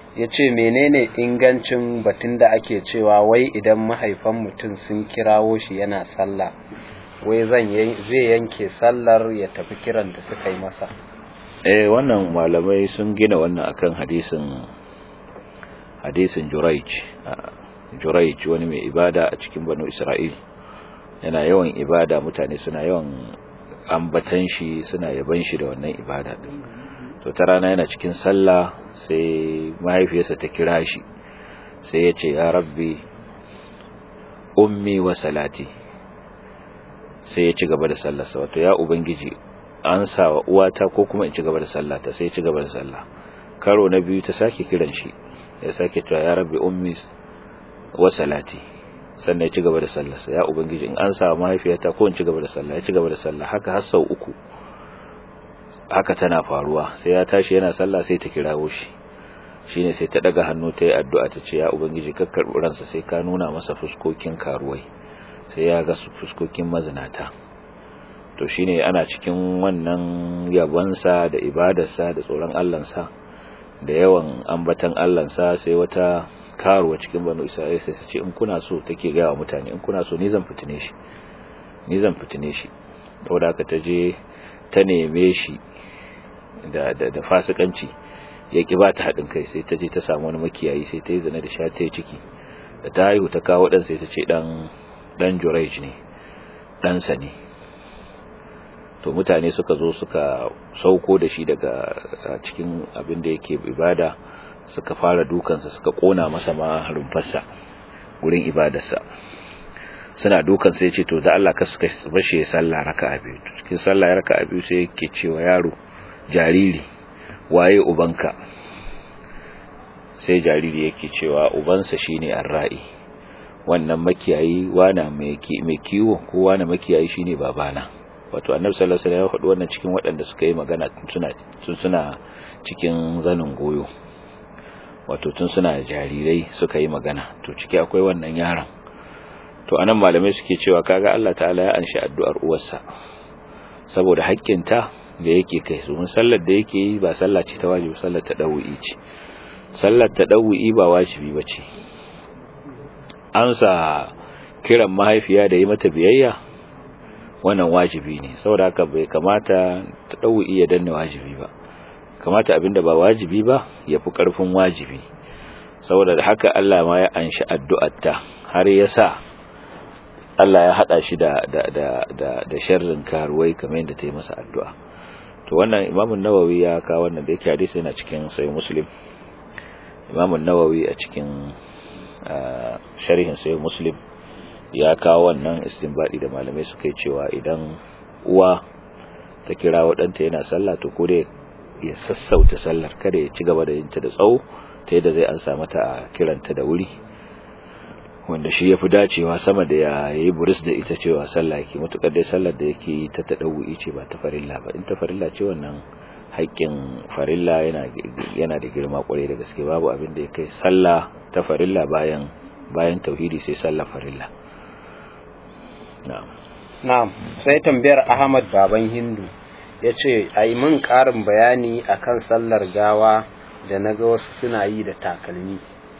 ya ce menene ingancin batun da ake cewa wai idan mahaifan mutum sun kirawo shi yana sallah wai zan zai yanke sallar ya tafi kiran da suka yi masa eh wannan malamai sun gina wannan akan hadisin hadisin Juraij Juraij wani mai ibada a cikin Banu Isra'il yana yawan ibada mutane suna yawan ambatan shi suna yaban shi da wannan ibada din to ta rana yana cikin sallah sai mahaifiyarsa ta kira shi sai ya ce ya rabbi ummi wa salati sai ya ci gaba da sallarsa wato ya ubangiji an sa wa uwata ko kuma in ci gaba da sallata sai ya ci gaba da sallah karo na biyu ta sake kiran shi ya sake cewa ya rabbi ummi wa salati sannan ya ci gaba da sallarsa ya ubangiji in an sa mahaifiyata ko in ci gaba da sallah ya ci gaba da sallah haka har sau uku haka tana faruwa sai ya tashi yana sallah sai ta kirawo shi shine sai ta daga hannu ta yi addu'a ta ce ya ubangiji ka karbi ransa sai ka nuna masa fuskokin karuwai sai ya ga fuskokin mazinata to shine ana cikin wannan yabonsa da ibadarsa da tsoron Allahnsa da yawan ambatan Allahnsa sai wata karuwa cikin banu Isra'ila sai ta ce in kuna so take ga wa mutane in kuna so ni zan fitine shi ni zan fitine shi saboda haka ta je ta neme shi da da da fasikanci ya ki ba ta haɗin kai sai ta je ta samu wani makiyayi sai ta yi zina da sha ta yi ciki da ta haihu ta kawo ɗan sai ta ce ɗan ɗan Jurayj ne ɗansa ne to mutane suka zo suka sauko da shi daga cikin abin da yake ibada suka fara dukansa suka kona masa ma rumfarsa gurin ibadarsa suna dukan sai ce to da Allah ka suka bashi ya sallah raka'a biyu cikin sallah raka'a biyu sai yake cewa yaro jariri waye ubanka sai jariri yake cewa ubansa shine arra'i wannan makiyayi wana mai kiwo ko wana makiyayi shine babana wato annabi sallallahu alaihi wasallam ya faɗi wannan cikin waɗanda suka yi magana suna tun suna cikin zanin goyo wato tun suna jarirai suka yi magana to ciki akwai wannan yaron to anan malamai suke cewa kaga Allah ta'ala ya anshi addu'ar uwarsa saboda haƙƙinta da yake kai su sallar da yake yi ba sallah ce ta wajibi sallar ta dawu'i ce sallar ta dawu'i ba wajibi bace amsa kiran mahaifiya da yi mata biyayya wannan wajibi ne saboda haka bai kamata ta dawu'i ya danna wajibi ba kamata abinda ba wajibi ba ya fi ƙarfin wajibi saboda da haka Allah ma ya anshi addu'arta har ya sa Allah ya haɗa shi da da da da da sharrin karuwai kamar yadda ta yi masa addu'a to wannan Imam Nawawi ya kawo wannan da yake hadisi yana cikin Sahih Muslim Imam Nawawi a cikin sharhin Sahih Muslim ya kawo wannan istinbadi da malamai suka yi cewa idan uwa ta kira waɗanta yana sallah to ko dai ya sassauta sallar kada ya ci gaba da yinta da tsawo ta yadda zai ansa mata a kiranta da wuri wanda shi ya fi dacewa sama da ya yi buris da ita cewa sallah yake matukar dai sallar da yake yi ta taɗau'i ce ba ta farilla ba in ta farilla ce wannan haƙƙin farilla yana da girma ƙwarai da gaske babu abin da ya kai sallah ta farilla bayan bayan tauhidi sai sallah farilla na'am na'am sai tambayar Ahmad baban Hindu ya ce a yi min ƙarin bayani a kan sallar gawa da na ga wasu suna yi da takalmi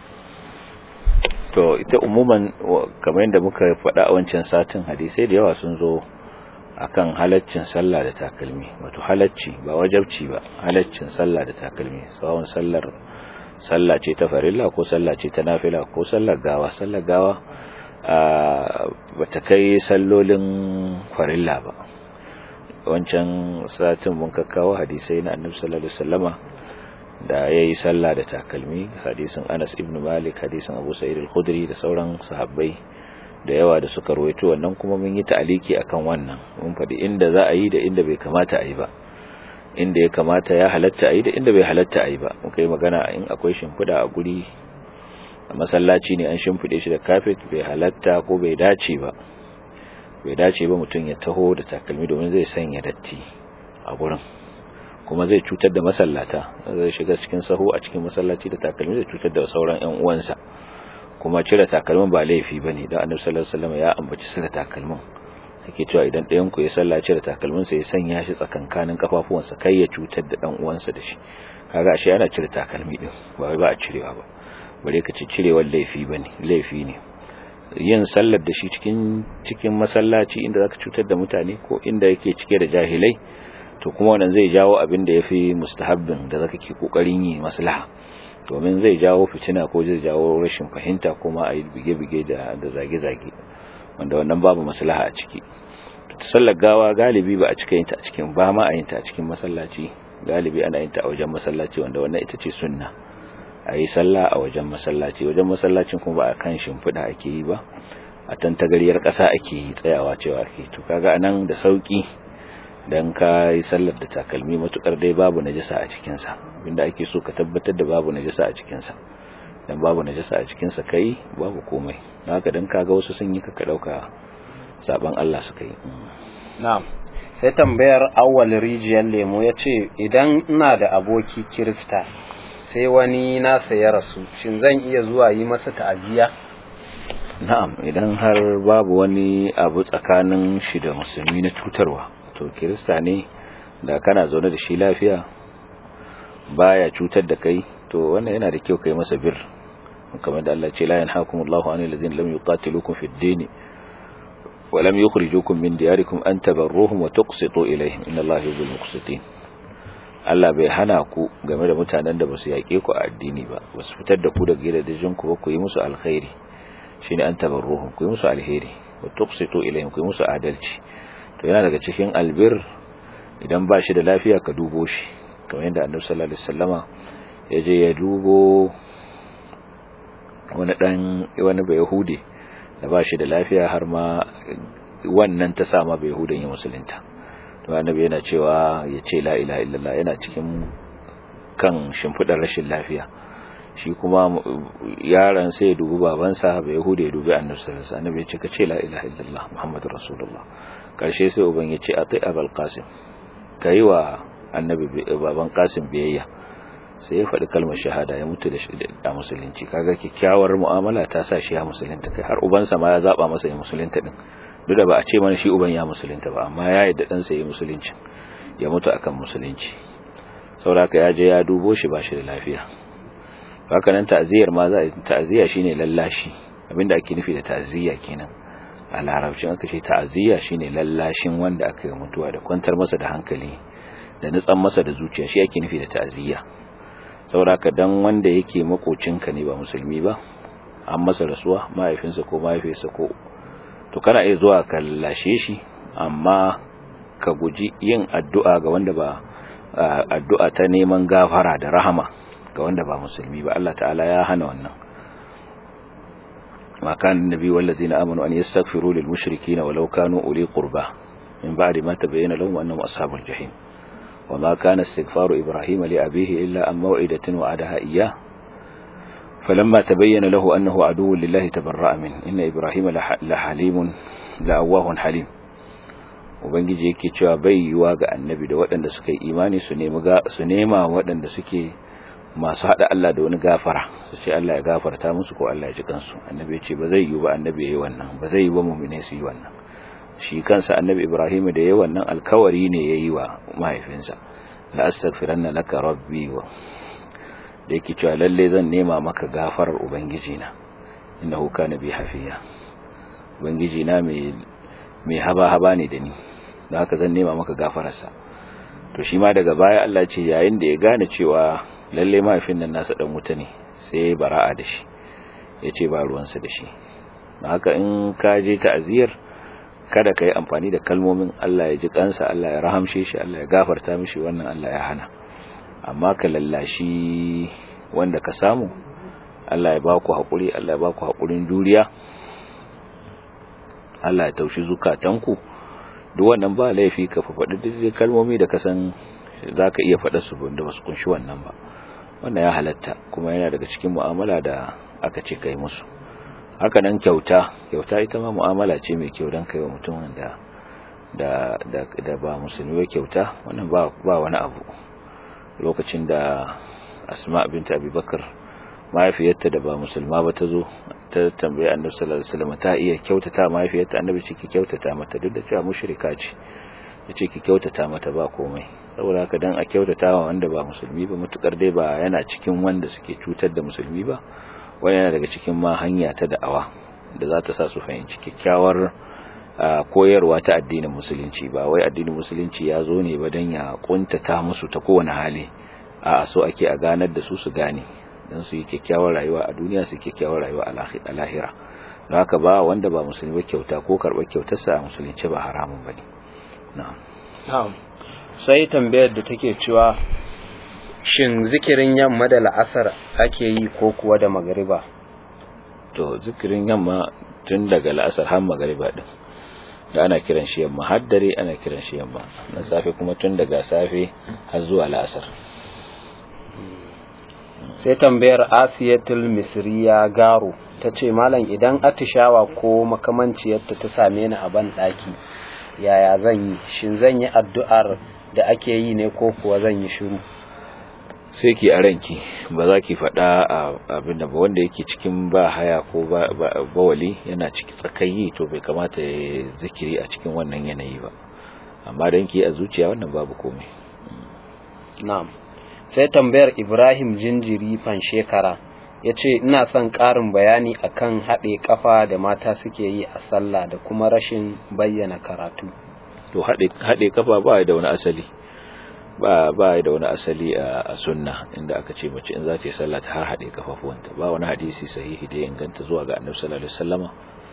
to ita umuman kamar yadda muka faɗa a wancan satin hadisai da yawa sun zo akan halaccin sallah da takalmi wato halacci ba wajabci ba halaccin sallah da takalmi tsawon sallar sallah ce ta farilla ko sallah ce ta nafila ko sallar gawa sallar gawa ba ta kai sallolin farilla ba wancan satin mun kakkawo hadisai na annabi sallallahu alaihi wasallama da yayi sallah da takalmi hadisin Anas ibn Malik hadisin Abu Sa'id al-Khudri da sauran sahabbai da yawa da suka rawaito wannan kuma mun yi ta'aliki akan wannan mun faɗi inda za a yi da inda bai kamata a yi ba inda ya kamata ya halatta a yi da inda bai halatta a yi ba muka yi magana in akwai shimfiɗa a guri a masallaci ne an shimfiɗe shi da kafet bai halatta ko bai dace ba bai dace ba mutum ya taho da takalmi domin zai sanya datti a gurin kuma zai cutar da masallata zai shiga cikin sahu a cikin masallaci da takalmi zai cutar da sauran ƴan uwansa kuma cire takalmin ba laifi bane dan Annabi sallallahu alaihi wasallam ya ambaci saka takalmin yake cewa idan ɗayan ku ya sallace da takalminsa ya sanya shi tsakankanin kafafuwansa kai ya cutar da dan uwansa da shi kaga ashe ana cire takalmi din ba wai ba a cirewa ba bare ka ci cirewar laifi bane laifi ne yin sallar da shi cikin cikin masallaci inda zaka cutar da mutane ko inda yake cike da jahilai to kuma wannan zai jawo abin da yafi mustahabbin da zaka ke kokarin yi maslaha domin zai jawo fitina ko zai jawo rashin fahimta kuma a yi bige-bige da zage-zage wanda wannan babu maslaha a ciki sallar gawa galibi ba a cika yin ta a cikin ba ma a yin ta a cikin masallaci galibi ana yin ta a wajen masallaci wanda wannan ita ce sunna a yi sallah a wajen masallaci wajen masallacin kuma ba a kan shimfiɗa ake yi ba a tantagariyar ƙasa ake yi tsayawa cewa ake to kaga anan da sauki dan ka yi sallar da takalmi matukar dai babu najasa a cikinsa abinda ake so ka tabbatar da babu najasa a cikinsa dan babu najasa a cikinsa kai babu komai haka dan kaga wasu sun yi ka dauka saban Allah suka yi na'am sai tambayar awwal rijiyar lemo yace idan ina da aboki kirista sai wani nasa ya rasu shin zan iya zuwa yi masa ta'aziya na'am idan har babu wani abu tsakanin shi da musulmi na cutarwa to kirista ne da kana zaune da shi lafiya baya cutar da kai to wannan yana da kyau kai masa bir kamar da Allah ce la yanhaakumullahu anil ladzina lam yuqatilukum fid din wa lam yukhrijukum min diyarikum an tabarruhum wa tuqsitu ilayhim innallaha yuhibbul muqsitin Allah bai hana ku game da mutanen da basu yake ku a addini ba basu fitar da ku daga gidajen ku ba ku yi musu alkhairi shine an tabarruhum ku yi musu alheri wa tuqsitu ilayhim ku yi musu adalci to yana daga cikin albir idan ba shi da lafiya ka dubo shi kamar yadda annabi sallallahu alaihi wasallama ya je ya dubo wani dan wani bai yahudi da ba shi da lafiya har ma wannan ta sama bai yahudan ya musulunta to annabi yana cewa ya ce la ilaha illallah yana cikin kan shimfidar rashin lafiya shi kuma yaron sai ya dubi babansa bai yahudi ya dubi annabi sallallahu alaihi wasallam annabi ya ce ka ce la ilaha illallah muhammadur rasulullah karshe sai uban ya ce atai abul qasim kai wa annabi baban qasim biyayya sai ya faɗi kalmar shahada ya mutu da musulunci kaga kyakkyawar mu'amala ta sa shi ya musulunta kai har ubansa ma ya zaba masa ya musulunta din duk da ba a ce mana shi uban ya musulunta ba amma ya yadda dan sa ya musulunci ya mutu akan musulunci saboda ya je ya dubo shi ba shi da lafiya haka nan ta'ziyar ma za a ta'ziya shine lallashi abinda ake nufi da ta'ziya kenan a larabcin aka ce ta'ziya shine lallashin wanda aka yi mutuwa da kwantar masa da hankali da nutsan masa da zuciya shi ake nufi da ta'ziya saboda ka dan wanda yake makocinka ne ba musulmi ba an masa rasuwa mahaifinsa ko mahaifiyarsa ko to kana iya zuwa ka lashe shi amma ka guji yin addu'a ga wanda ba addu'a ta neman gafara da rahama ga wanda ba musulmi ba Allah ta'ala ya hana wannan ma kan nabi wallazina amanu an yastaghfiru lil mushrikeena walau kanu uli qurba min ba'di ma tabayyana lahum annahum ashabul jahim وما كان استغفار إبراهيم لأبيه إلا عن موعدة وعدها إياه فلما تبين له أنه عدو لله تبرأ منه إن إبراهيم لحليم لأواه حليم ubangiji yake cewa bai yiwa ga annabi da waɗanda suka yi imani su nema waɗanda suke masu haɗa Allah da wani gafara su ce Allah ya gafarta musu ko Allah ya ji kansu annabi ya ce ba zai yi ba annabi ya yi wannan ba zai yi ba mummune su yi wannan shi kansa annabi ibrahim da yayi wannan alkawari ne yayi wa mahaifinsa la astaghfiranna laka rabbi wa da yake cewa lalle zan nema maka gafarar ubangiji na innahu kana bi hafiya ubangiji na mai mai haba haba ne da ni da haka zan nema maka gafararsa to shi ma daga baya Allah ce yayin da ya gane cewa lalle mahaifin nan nasa dan wuta ne sai bara'a da shi yace ba ruwansa da shi haka in ka je ta'aziyar kada ka yi amfani da kalmomin Allah ya ji kansa Allah ya rahamshe shi Allah ya gafarta mishi wannan Allah ya hana amma ka lallashi wanda ka samu Allah ya baku haƙuri Allah ya baku haƙurin juriya Allah ya taushi zukatanku duk wannan ba laifi ka faɗi duk kalmomi da ka san za ka iya faɗa su da ba su kunshi wannan ba wannan ya halatta kuma yana daga cikin mu'amala da aka ce kai musu haka nan kyauta kyauta ita ma mu'amala ce mai kyau don kai wa mutum da da da da ba musulmi ba kyauta wannan ba ba wani abu lokacin da asma bint abubakar mahaifiyarta da ba musulma ba ta zo ta tambaye annabi sallallahu alaihi wasallam ta iya kyautata mahaifiyarta annabi ce ki kyautata mata duk da cewa mushrika ce yace ki kyautata mata ba komai saboda haka dan a kyautata wa wanda ba musulmi ba mutukar dai ba yana cikin wanda suke cutar da musulmi ba wani yana daga cikin ma hanya ta da'awa da za ta sa su fahimci kyakkyawar koyarwa ta addinin musulunci ba wai addinin musulunci ya zo ne ba dan ya kuntata musu ta kowane hali a so ake a ganar da su su gane don su yi kyakkyawar rayuwa a duniya su kyakkyawar rayuwa a lahira don haka ba wanda ba musulmi kyauta ko karɓar kyautarsa a musulunci ba haramun ba ne sai tambayar da take cewa shin zikirin yamma da la'asar ake yi ko kuwa da magariba to zikirin yamma tun daga la'asar har magariba din da ana kiran shi yamma har dare ana kiran shi yamma na safe kuma tun daga safe har zuwa la'asar sai tambayar asiyatul misriya garo ta ce malam idan atishawa ko makamanciyarta ta same ni a ban ɗaki yaya zan yi shin zan yi addu'ar da ake yi ne ko kuwa zan yi shiru sai ki a ranki ba za ki faɗa abin da ba wanda yake cikin ba haya ko bawali yana ciki tsakayi to bai kamata ya zikiri a cikin wannan yanayi ba amma don ki a zuciya wannan babu komai na'am sai tambayar ibrahim jinjiri fan shekara ya ce ina son ƙarin bayani akan haɗe ƙafa da mata suke yi a sallah da kuma rashin bayyana karatu to haɗe ƙafa ba da wani asali ba ba da wani asali a sunna inda aka ce mace in za ta yi sallah ta har haɗe kafafuwanta ba wani hadisi sahihi da ya inganta zuwa ga annabi sallallahu alaihi wasallama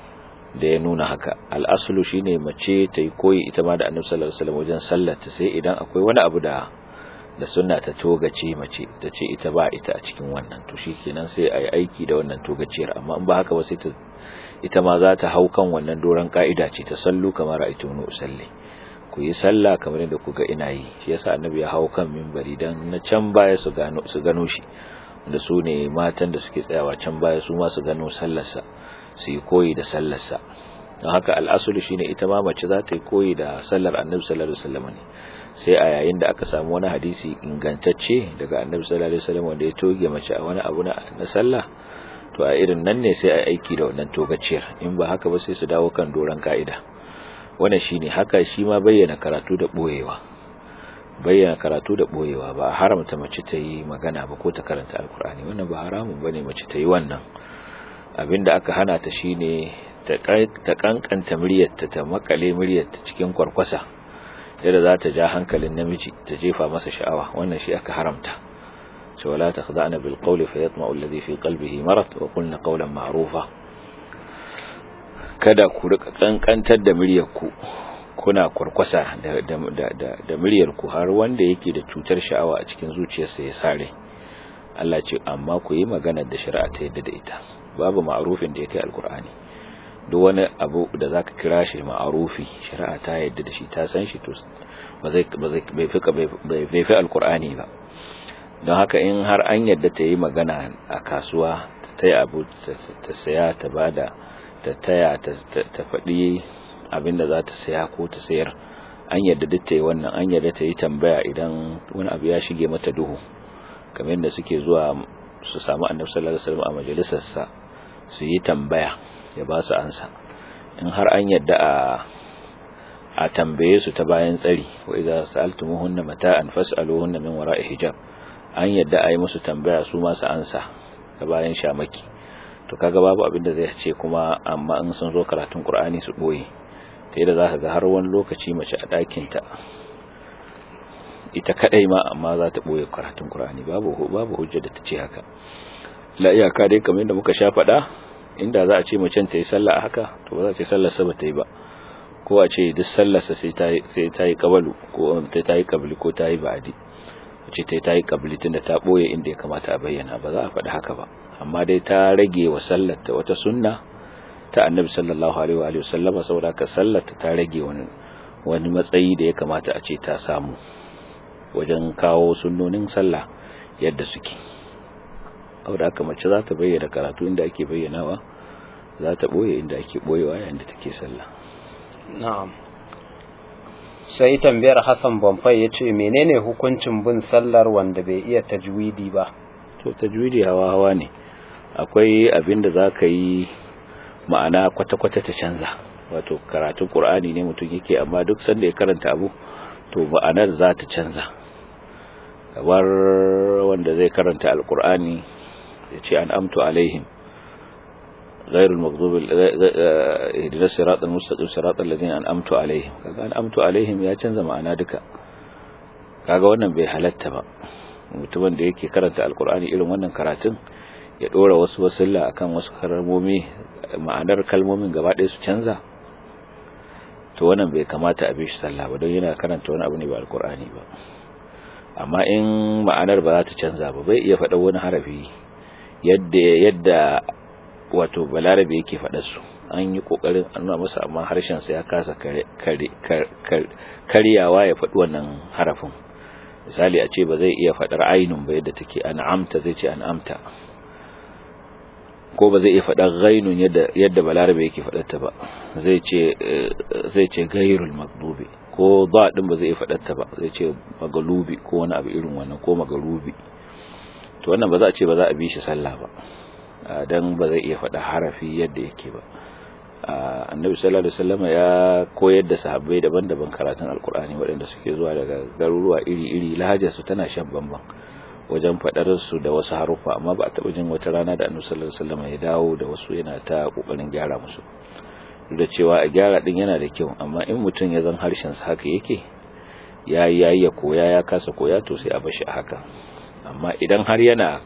da ya nuna haka al'asulu shine mace ta yi koyi ita ma da annabi sallallahu alaihi wasallam wajen sallar ta sai idan akwai wani abu da da sunna ta togace mace ta ce ita ba ita a cikin wannan to shikenan sai a yi aiki da wannan togaciyar amma in ba haka ba sai ta ita ma za ta hau kan wannan doron ka'ida ce ta sallu kamar ra'aytunu usalli ku yi sallah kamar yadda kuga ina yi shi yasa annabi ya hau kan minbari dan na can baya su gano su gano shi da su ne matan da suke tsayawa can baya su ma su gano sallarsa su yi koyi da sallarsa don haka al'asulu shine ita ma mace za ta yi koyi da sallar annabi sallallahu alaihi wasallam ne sai a yayin da aka samu wani hadisi ingantacce daga annabi sallallahu alaihi wasallam wanda ya toge mace a wani abu na sallah to a irin nan ne sai a aiki da wannan togaciyar in ba haka ba sai su dawo kan doran ka'ida wannan shine haka shi ma bayyana karatu da boyewa bayyana karatu da boyewa ba haramta mace ta yi magana ba ko ta karanta alkur'ani wannan ba haramun bane mace ta yi wannan abinda aka hana ta shine ta kankanta muryarta ta makale muryarta cikin kwarkwasa yadda za ta ja hankalin namiji ta jefa masa sha'awa wannan shi aka haramta cewa la takhda'na bil qawli fayatma'u alladhi fi qalbihi marad wa qulna qawlan ma'rufa kada ku rika kankantar da muryarku kuna kwarkwasa da da da da muryarku har wanda yake da cutar sha'awa a cikin zuciyarsa ya sare Allah ce amma ku yi magana da shari'a ta yadda da ita babu ma'rufin da yake alqur'ani duk wani abu da zaka kira shi ma'arufi shari'a ta yadda da shi ta san shi to ba zai ba zai bai fi bai fi alqur'ani ba don haka in har an yadda ta yi magana a kasuwa ta yi abu ta saya ta bada ta taya ta faɗi abin da za ta saya ko ta sayar an yadda duk ta yi wannan an yadda ta yi tambaya idan wani abu ya shige mata duhu kamar yadda suke zuwa su samu annabi sallallahu alaihi wasallam a majalisarsa su yi tambaya ya ba su ansa in har an yadda a a tambaye su ta bayan tsari wa idza sa'altumuhunna mata'an fas'aluhunna min wara'i hijab an yadda a yi musu tambaya su ma su ansa ta bayan shamaki to kaga babu abin da zai ce kuma amma in sun zo karatun Qur'ani su boye ta yadda zaka ga har wani lokaci mace a ɗakin ta ita kadai ma amma za ta boye karatun Qur'ani babu babu hujja da ta ce haka la iyaka dai kamar yadda muka sha faɗa inda za a ce macen ta yi sallah a haka to ba za ta yi sallar sa ba ta yi ba ko a ce duk sallar sa sai ta sai ta yi kabalu ko ta yi kabli ko ta yi ba'di ce ta ta yi kabli tunda ta boye inda ya kamata a bayyana ba za a faɗi haka ba amma dai ta rage wa sallar ta wata sunna ta annabi sallallahu alaihi wa alihi wasallama saboda ka sallar ta ta rage wani wani matsayi da ya kamata a ce ta samu wajen kawo sunnonin sallah yadda suke saboda haka mace za ta bayyana karatu inda ake bayyanawa za ta boye inda ake boyewa yayin da take sallah na'am sai tambayar Hassan Bamfai ya ce menene hukuncin bin sallar wanda bai iya tajwidi ba to tajwidi hawa hawa ne akwai abin da za ka yi ma'ana kwata-kwata ta canza wato karatun ƙur'ani ne mutum yake amma duk sanda ya karanta abu to ma'anar za ta canza kamar wanda zai karanta alƙur'ani ya ce an amtu alaihim غير المغضوب اهدنا الصراط المستقيم صراط الذين انعمت عليهم kaga an'amtu alaihim ya canza ma'ana duka kaga wannan bai halatta ba mutumin da yake karanta alkur'ani irin wannan karatun ya dora wasu wasilla akan wasu kalmomi ma'anar kalmomin gaba ɗaya su canza to wannan bai kamata a bi shi sallah ba don yana karanta wani abu ne ba alkur'ani ba amma in ma'anar ba za ta canza ba bai iya faɗa wani harafi yadda yadda wato balarabe yake faɗa su an yi kokarin an nuna masa amma harshen sa ya kasa karyawa ya faɗi wannan harafin misali a ce ba zai iya faɗar ainun ba yadda take an'amta zai ce an'amta ko ba zai iya faɗar ghainun yadda yadda balarabe yake faɗar ta ba zai ce zai ce ghairul maghdubi ko ba din ba zai iya faɗar ta ba zai ce magalubi ko wani abu irin wannan ko magalubi to wannan ba za a ce ba za a bi shi sallah ba dan ba zai iya faɗa harafi yadda yake ba annabi sallallahu alaihi wasallam ya koyar da sahabbai daban-daban karatun alkur'ani waɗanda suke zuwa daga garuruwa iri-iri lahajar su tana shan bamban wajen faɗar su da wasu harufa amma ba a taɓa jin wata rana da annabi sallallahu alaihi wasallam ya dawo da wasu yana ta kokarin gyara musu duk da cewa a gyara din yana da kyau amma in mutum ya zan harshen sa haka yake yayi yayi ya koya ya kasa koya to sai a bashi a haka amma idan har yana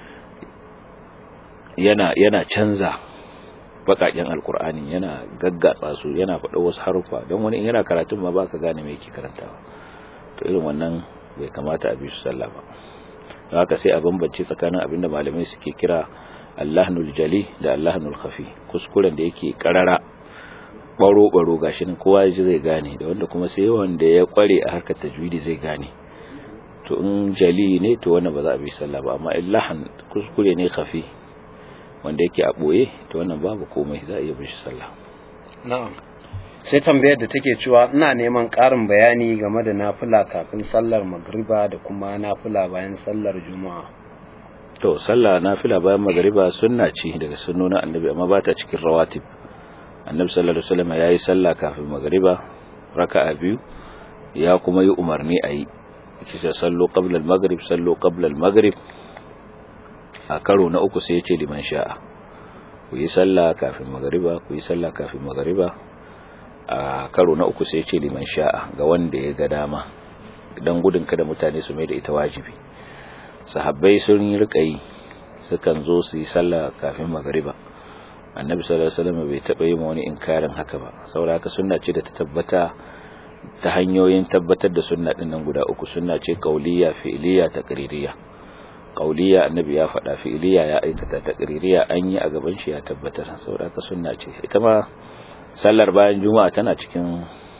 yana yana canza bakaken alkur'ani yana gaggatsa su yana faɗa wasu harufa don wani yana karatun ma baka gane me yake karantawa to irin wannan bai kamata a bi su sallah ba don haka sai a bambance tsakanin abinda malamai suke kira allahnul jali da allahnul khafi kuskuren da yake karara baro baro gashi nan kowa ji zai gane da wanda kuma sai wanda ya kware a harkar tajwidi zai gane to in jali ne to wannan ba za a bi sallah ba amma illahan kuskure ne khafi wanda yake a ɓoye to wannan babu komai za a iya bin shi sallah na'am sai tambayar da take cewa ina neman ƙarin bayani game da nafila kafin sallar magriba da kuma nafila bayan sallar juma'a to sallah nafila bayan magriba sunna ce daga sunnonin annabi amma ba ta cikin rawatib annabi sallallahu alaihi wasallam yayi sallah kafin magriba raka'a biyu ya kuma yi umarni a yi yake sallu qabla al-maghrib sallu qabla al-maghrib a karo na uku sai ya ce liman sha'a ku yi sallah kafin magariba ku yi sallah kafin magariba a karo na uku sai ya ce liman sha'a ga wanda ya ga dama dan gudun kada mutane su mai da ita wajibi sahabbai sun yi rika yi sukan zo su yi sallah kafin magariba annabi sallallahu alaihi wasallam bai taba yi wani inkarin haka ba saboda haka sunna ce da ta tabbata ta hanyoyin tabbatar da sunna din nan guda uku sunna ce qauliyya fi'liyya taqririyya kauliya annabi ya faɗa fi'iliya ya aikata taqririya an yi a gaban shi ya tabbatar saboda ka sunna ce ita ma sallar bayan juma'a tana cikin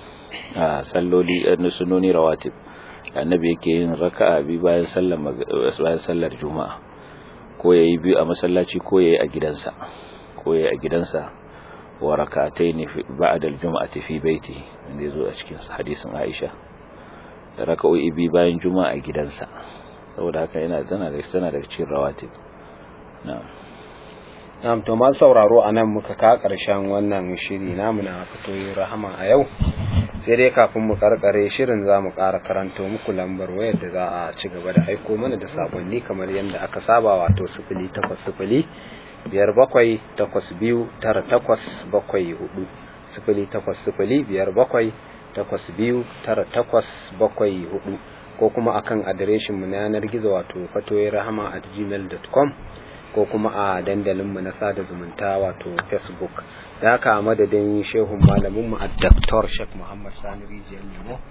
salloli na sunoni rawatib annabi yake yin raka'a bi bayan sallar bayan sallar juma'a ko yayi biyu a masallaci ko yayi a gidansa ko yayi a gidansa wa rak'atayn ba'da al-jum'ati fi baiti wanda yazo a cikin hadisin Aisha da raka'o'i bi bayan juma'a a gidansa saboda haka yana tana da tana da cikin rawatib na'am na'am to ma sauraro anan muka ka karshen wannan shiri namu na fitoyi rahama a yau sai dai kafin mu karkare shirin za mu ƙara karanto muku lambar wayar da za a ci gaba da aiko mana da sakonni kamar yadda aka saba wato sifili takwas sifili biyar bakwai takwas biyu tara takwas bakwai hudu sifili takwas sifili biyar bakwai takwas biyu tara takwas bakwai hudu ko kuma akan adireshin mu na yanar gizo wato fatoyi rahama at gmail.com ko kuma a dandalin mu na sada zumunta wato facebook da haka a madadin shehun malamin mu a Dr. Sheikh Muhammad Sani Rijiyar Lemo